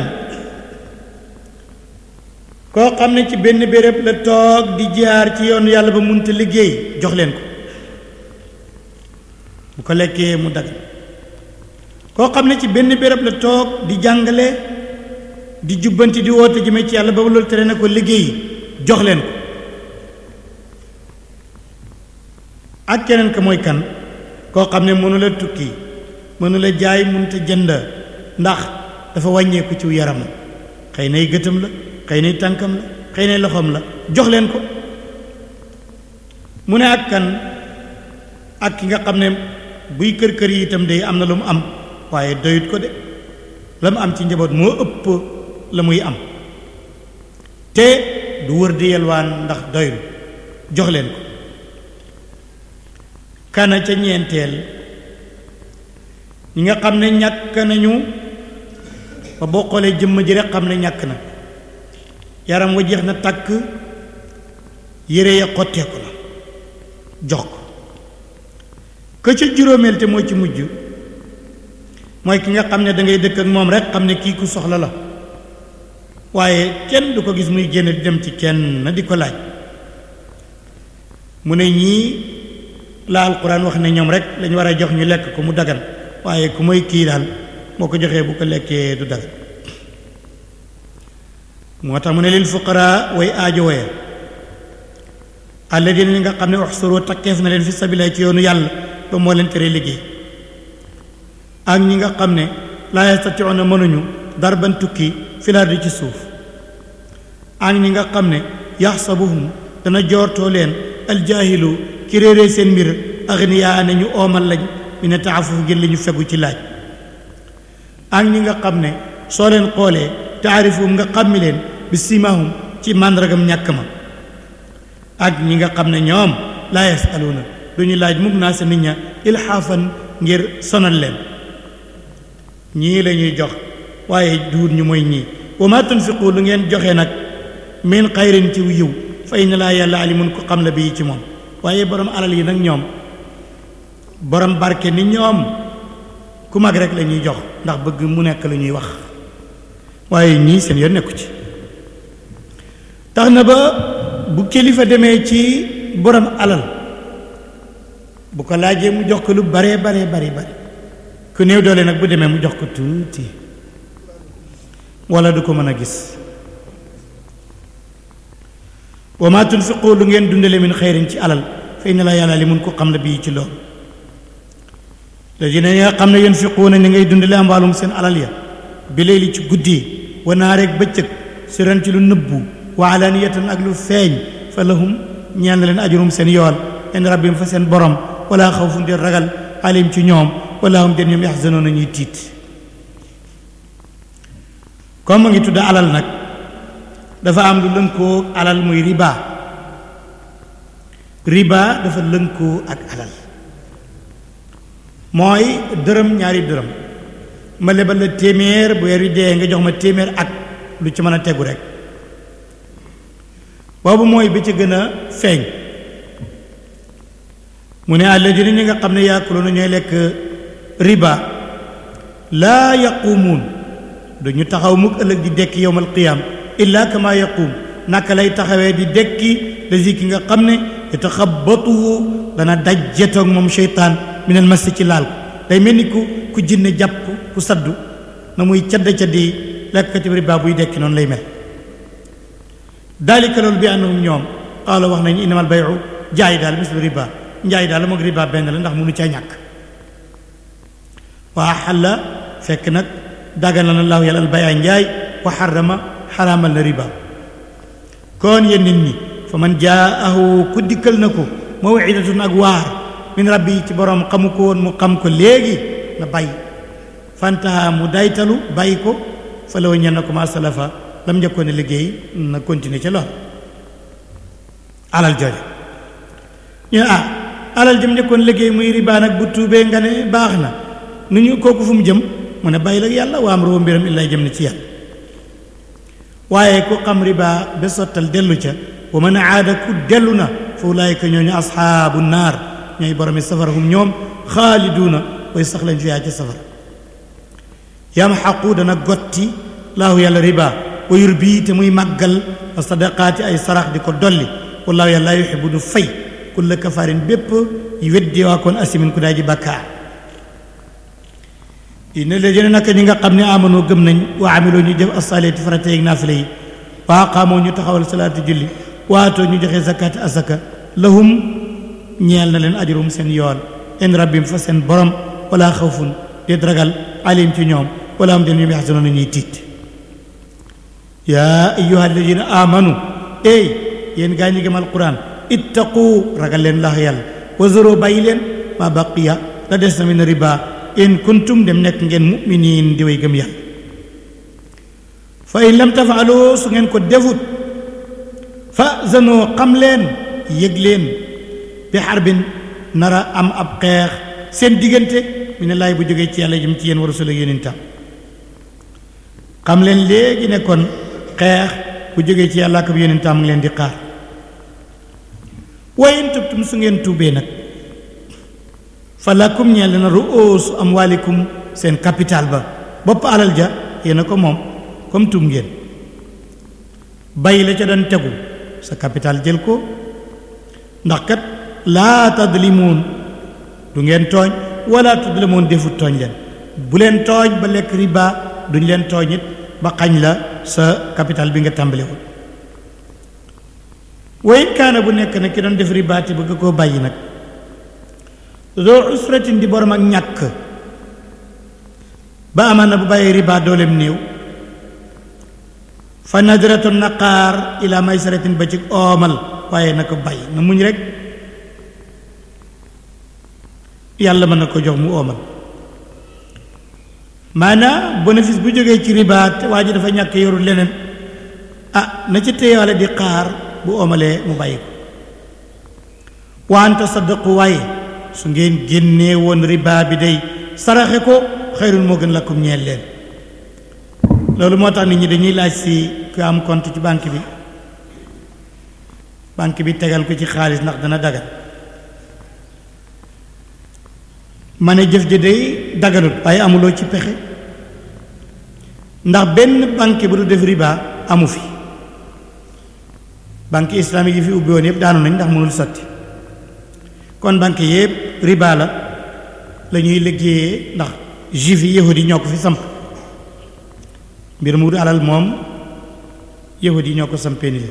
A: koo xam ne ci benn béréb la toog di jaar ci yoonu yàlla ba munta liggéey jox leen ko bu ko lekkee mu dagg koo xam ne ci benn béréb la toog di jàngale di jubbanti di woote jëme ci yàlla ba loolu tere na ko liggéey jox leen ko ak keneen ka mooy kan koo xam ne mënu la tukki mënu la jaay mënta jënd ndax dafa wàññeeku ci yaram xëy nay gëtam la xëy nay tànkam la xëy nay loxoom la jox leen ko mu ne ak kan ak ki nga xam ne buy kër kër yi itam day am na lu mu am waaye doyut ko de la mu am ci njaboot moo ëpp la muy am te du wër di yelwaan ndax doylu jox leen ko kana ca ñeenteel ñi nga xam ne ñàkk nañu ba boo xoolee jëmm ji rek xam ne ñàkk na yaram wa jeex na tàkk yére ya xotteeku na jox ko ka ca juróomeel te moo ci mujj mooy ki nga xam ne da ngay dëkk ak moom rek xam ne kii ku soxla la waaye kenn du ko gis muy génn di dem ci kenn na di ko laaj mu ne ñii la alquran wax ne ñoom rek lañ war a jox ñu lekk ko mu dagan waaye ku mooy kii daal moo ko joxee bu ko lekkee du dagan moo tax mu ne lil fuqara way aajo waya alladina ñi nga xam ne uxsuru takkeef na leen fi sabila ci yoonu yàlla ba moo leen tere liggéey ak ñi nga xam ne laa yastatiuna mënuñu darban tukki filaardi ci suuf ak ñi nga xam ne yaxsabuhum dana joortoo leen aljaahilu ki réeree seen mbir agniyaa ne ñu oomal lañ mi ne taafuf ngir li ñu fegu ci laaj ak ñi nga xam ne soo leen xoolee taarifum nga xàmmi leen bi simahum ci màndargam ñàkk ma ak ñi nga xam ne ñoom laa yasaluuna duñu laaj mukk naa sa nit ña ilxaafan ngir sonal leen ñii la ñuy jox waaye duut ñu mooy ñii wa ma tunfiqu lu ngeen joxe nag min xayrin ci yiw fa inna laa yàlla alimun ko xam la bii ci moom waaye borom alal yi nag ñoom borom barke ni ñoom ku mag rek la ñuy jox ndax bëgg mu nekk la ñuy wax waaye ñii seen yoon nekku ci tax na ba bu kilifa demee ci borom alal bu ko laajee mu jox ko lu baree baree bari bari ku néew doole nag bu demee mu jox ko tuuti wala du ko mën a gis wa ma tunfiqu lu ngeen dundale min xeyrin ci alal fa inna la yàlla li mun ko xam la bii ci loolu léegi nga xam ne yunfiquuna ni ngay dundale ambaalum seen alal ya bi layli ci guddi wa naareeg bëccëg siran ci lu nëbbu wa alaniyatan ak lu feeñ fa lahum ñeel na leen ajurum seen yool in rabbim fa seen borom wala xawfun di ragal alim ci ñoom wala hum den ñoom yaxzanoona ñuy tiit comme mu ngi tudd alal nag dafa am lu lënkoo alal muy riba riba dafa lënkoo ak alal mooy dërëm ñaari dërëm ma lebal la téeméer bu weer wi dee nga jox ma téeméer ak lu ci mën a tegu rek boobu mooy bi ci gën a feeñ mu ne alladina ñi nga xam ne yaakuluuna ñooy lekk riba laa yaquumuun duñu taxaw mukk ëllëg di dekki yowmal qiyaam illa kama yaquum naka lay taxawee di dekki lazi ki nga xam ne yataxabatuhu dana dajjetoog moom seytaan minal masi ci laal ko day mel ni ku ku jinne jàpp ku saddu na muy cadda caddi lekkati riba buy dekki noonu lay mel daalika loolu bi annahum ñoom qaala wax nañu innamal bayu jaay daal mislu riba njaay daal moog riba benn la ndax mënu caa ñàkk waa xalla fekk nag dagal na laahu yàlla al bayaa njaay wa xarama xaraamal na riba kon yéen nit ñi fa man jaahu ku dikkal na ko mawidatun ak waar min rabbi ci borom xamu ko woon mu xam ko léegi na bàyyi fantaha mu daytalu bàyyi ko fa la ñel na ko ma salafa lam njëkkoon a liggéey na continuer ca lool alal jooje ñu ne ah alal jëm njëkkoon liggéey muy riba nag bu tuubee nga ne baax na nu ñu kooku fu mu jëm mu ne bàyyi la yàlla waa am roo mbiram illay jëm na ci yàlla waaye ku xam riba ba sottal dellu ca wa man aada ku dellu na fa ulaayika ñooñu asxaabu naar ñooy boromi safara hum ñoom xaaliduuna way sax lañ fiyaa ca safara yamxaqu dana gotti laahu yàlla riba wa yurbi te muy màggal a sadaqaati ay sarax di ko dolli wallaahu yàlla laa yuxibu du fay kulla kafaarin bépp weddi waa koon asimin ku daay ji bàkkaar inna ladina naka ñi nga xam ne amanoo gëm nañ wa amiloo ñu jëf asaleeti farata yeeg naafile yi wa aqaamoo ñu taxawal salaatu julli waatoo ñu joxe zakaati asaka lahum ñeel na leen ajrum seen yool in rabbim fa seen borom wala xawfun déet ragal alim ci ñoom wala am den ñoom yaxzanoona ñuy tiit yaa ayyuha alladina amanu ey yéen gaa ñi gëm alquran ittaqu ragal leen lax yàlla wazaro bàyyi leen ma baqiya la des na min riba in kuntum dem nekk ngeen muminin di way gëm yàlla fa in lam tafaaloo su ngeen ko defut fa zanoo xam leen yëg leen bi xarbin nara am ab xeex seen diggante mi ne laay bu jógee ci yàlla jëm ci yéen wa rasul ak yonentam xam leen léegi ne kon xeex bu jógee ci yàlla ak ab yonentam ngi leen di xaar wa in tubtum su ngeen tuubee nag fa lakum ñeel na ru'uusu amwaalikum seen capital ba bopp alal ja yéen a ko moom comme tuub ngeen bay la ca doon tegu sa capital jël ko ndax kat laa tadlimuun du ngeen tooñ wala tudlamuun defut tooñ leen bu leen tooñ ba lekk riba duñ leen tooñ it ba xañ la sa capital bi nga tàmbalewul wayin kaana bu nekk nag ki doon def riba te bëgg koo bàyyi nag doo usratin di borom ak ñàkk ba amaan na bu bàyyi riba dooleem néew fa nadratu naqaar ila maysaratin ba ci oomal waaye na ko bàyyi na muñ rek yàlla mën na ko jox mu oomal maanaam bénéfice bu jógee ci riba te waa ji dafa ñàkk yorul leneen ah na ci téyewaale di xaar bu oomalee mu bàyyi ko wa an tasaddaqu waaye su ngeen génnee woon riba bi day saraxe ko xayrun moo gën lakum ñeel leen loolu moo tax nit ñi dañuy laaj si ku am compte ci banque bi banque bi tegal ko ci xaalis ndax dana dagan ma ne jëf ji day daganut waaye amuloo ci pexe ndax benn banque bu du def riba amu fi banque islamique yi fi ubbi woon yëpp daanu nañ ndax mënul sotti kon banque yëpp riba la la ñuy liggéeyee ndax juif yi yahudi ñoo ko fi samp mbir mu alal moom yahud yi ñoo ko sampénise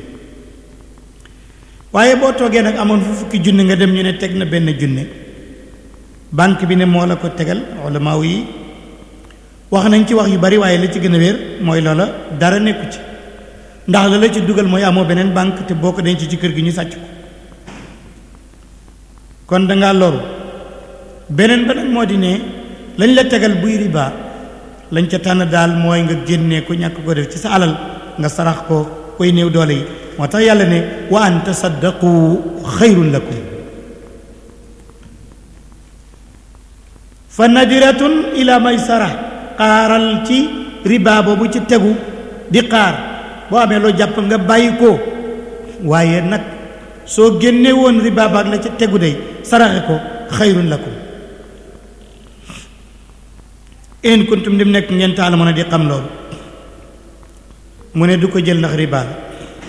A: waaye boo toogee nag amoon fu fukki junne nga dem ñu ne teg na benn junne banque bi ne moo la ko tegal ulamaaw yi wax nañ ci wax yu bari waaye la ci gën a wér mooy loola dara nekku ci ndax la la ci dugal mooy amoo beneen banque te boo ko denc ci kër gi ñu sàcc ko kon dangaa loru beneen ba nag moo di ne lañ la tegal buy riba lañ ca tànn daal mooy nga génnee ko ñàkk ko def ci sa alal nga sarax ko koy néew doole yi moo tax yàlla ne wa an tasaddaqu xayrun lakum fa nadiratun ila maysara xaaral ci riba boobu ci tegu di xaar boo amee loo jàpp nga bàyyi ko waaye nag soo génne woon riba baag la ci tegu day saraxe ko xayrun lakum in kuntum dim nekk ngeen taala mën a di xam loolu mu ne du ko jël ndax riba la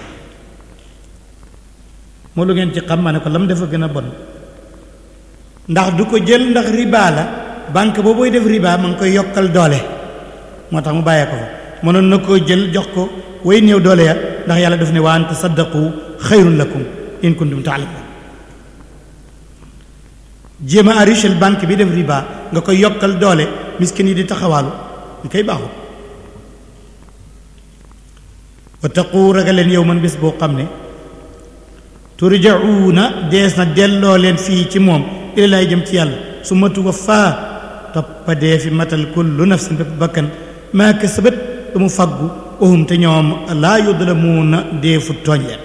A: moo lu ngeen ci xam ma ne ko lam dafa gën a bon ndax du ko jël ndax riba la banque boobu def riba ma ngi koy yokkal doole moo tax mu bàyyee ko fa mënoon na koo jël jox ko way néew doole ya ndax yàlla daf ne wa an tasaddaqu xayrun lakum in kuntum taalamun jéem a enrichir banque bi def riba nga koy yokkal doole miskin yi di taxawaalu ñu koy baaxul wa taqu ragaleen yow man bés boo xam ne turjauna dees na delloo leen fii ci moom ilallaay jëm ci yàlla su ma tuwaffaa toppa dee fi matal kullu nafsin bépp bakkan maa kasabat lu mu faggu uhum te ñoom laa yudlamuuna dee fu tooñ leen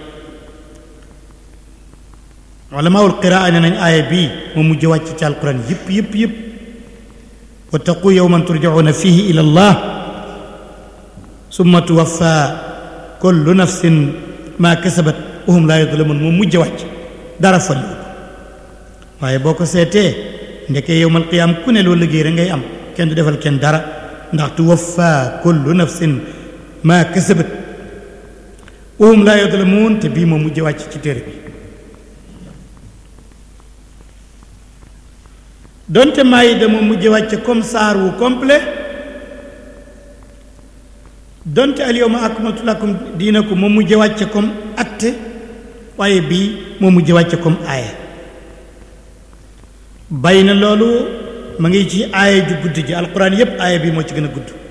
A: ulamaul qiraa ne nañ aaya bii moo mujj wàcc ci alquran yëpp yëpp yëpp wattaqu yawman turjauna fihi ila allah summa tuwaffa kullu nafsin maa kasabat uhum laa yudlamun moo mujj wàcc dara faliwut waaye boo ko seetee ndeke yowmal qiyaam ku ne loo liggéey rek ngay am kenn du defal kenn dara ndax tuwaffa kullu nafsin maa kasabat uhum laa yudlamun te bii moo mujj wàcc ci téere bi donte maayida moo mujj wàcce comme saar wu complet donte al yawma akmaltu lakum diinakum moo mujj wàcce comme acte waaye bii moo mujj wàcce comme aaya bàyyi na loolu ma ngi ci aaya ju gudd ji alquran yépp aaya bi moo ci gën a gudd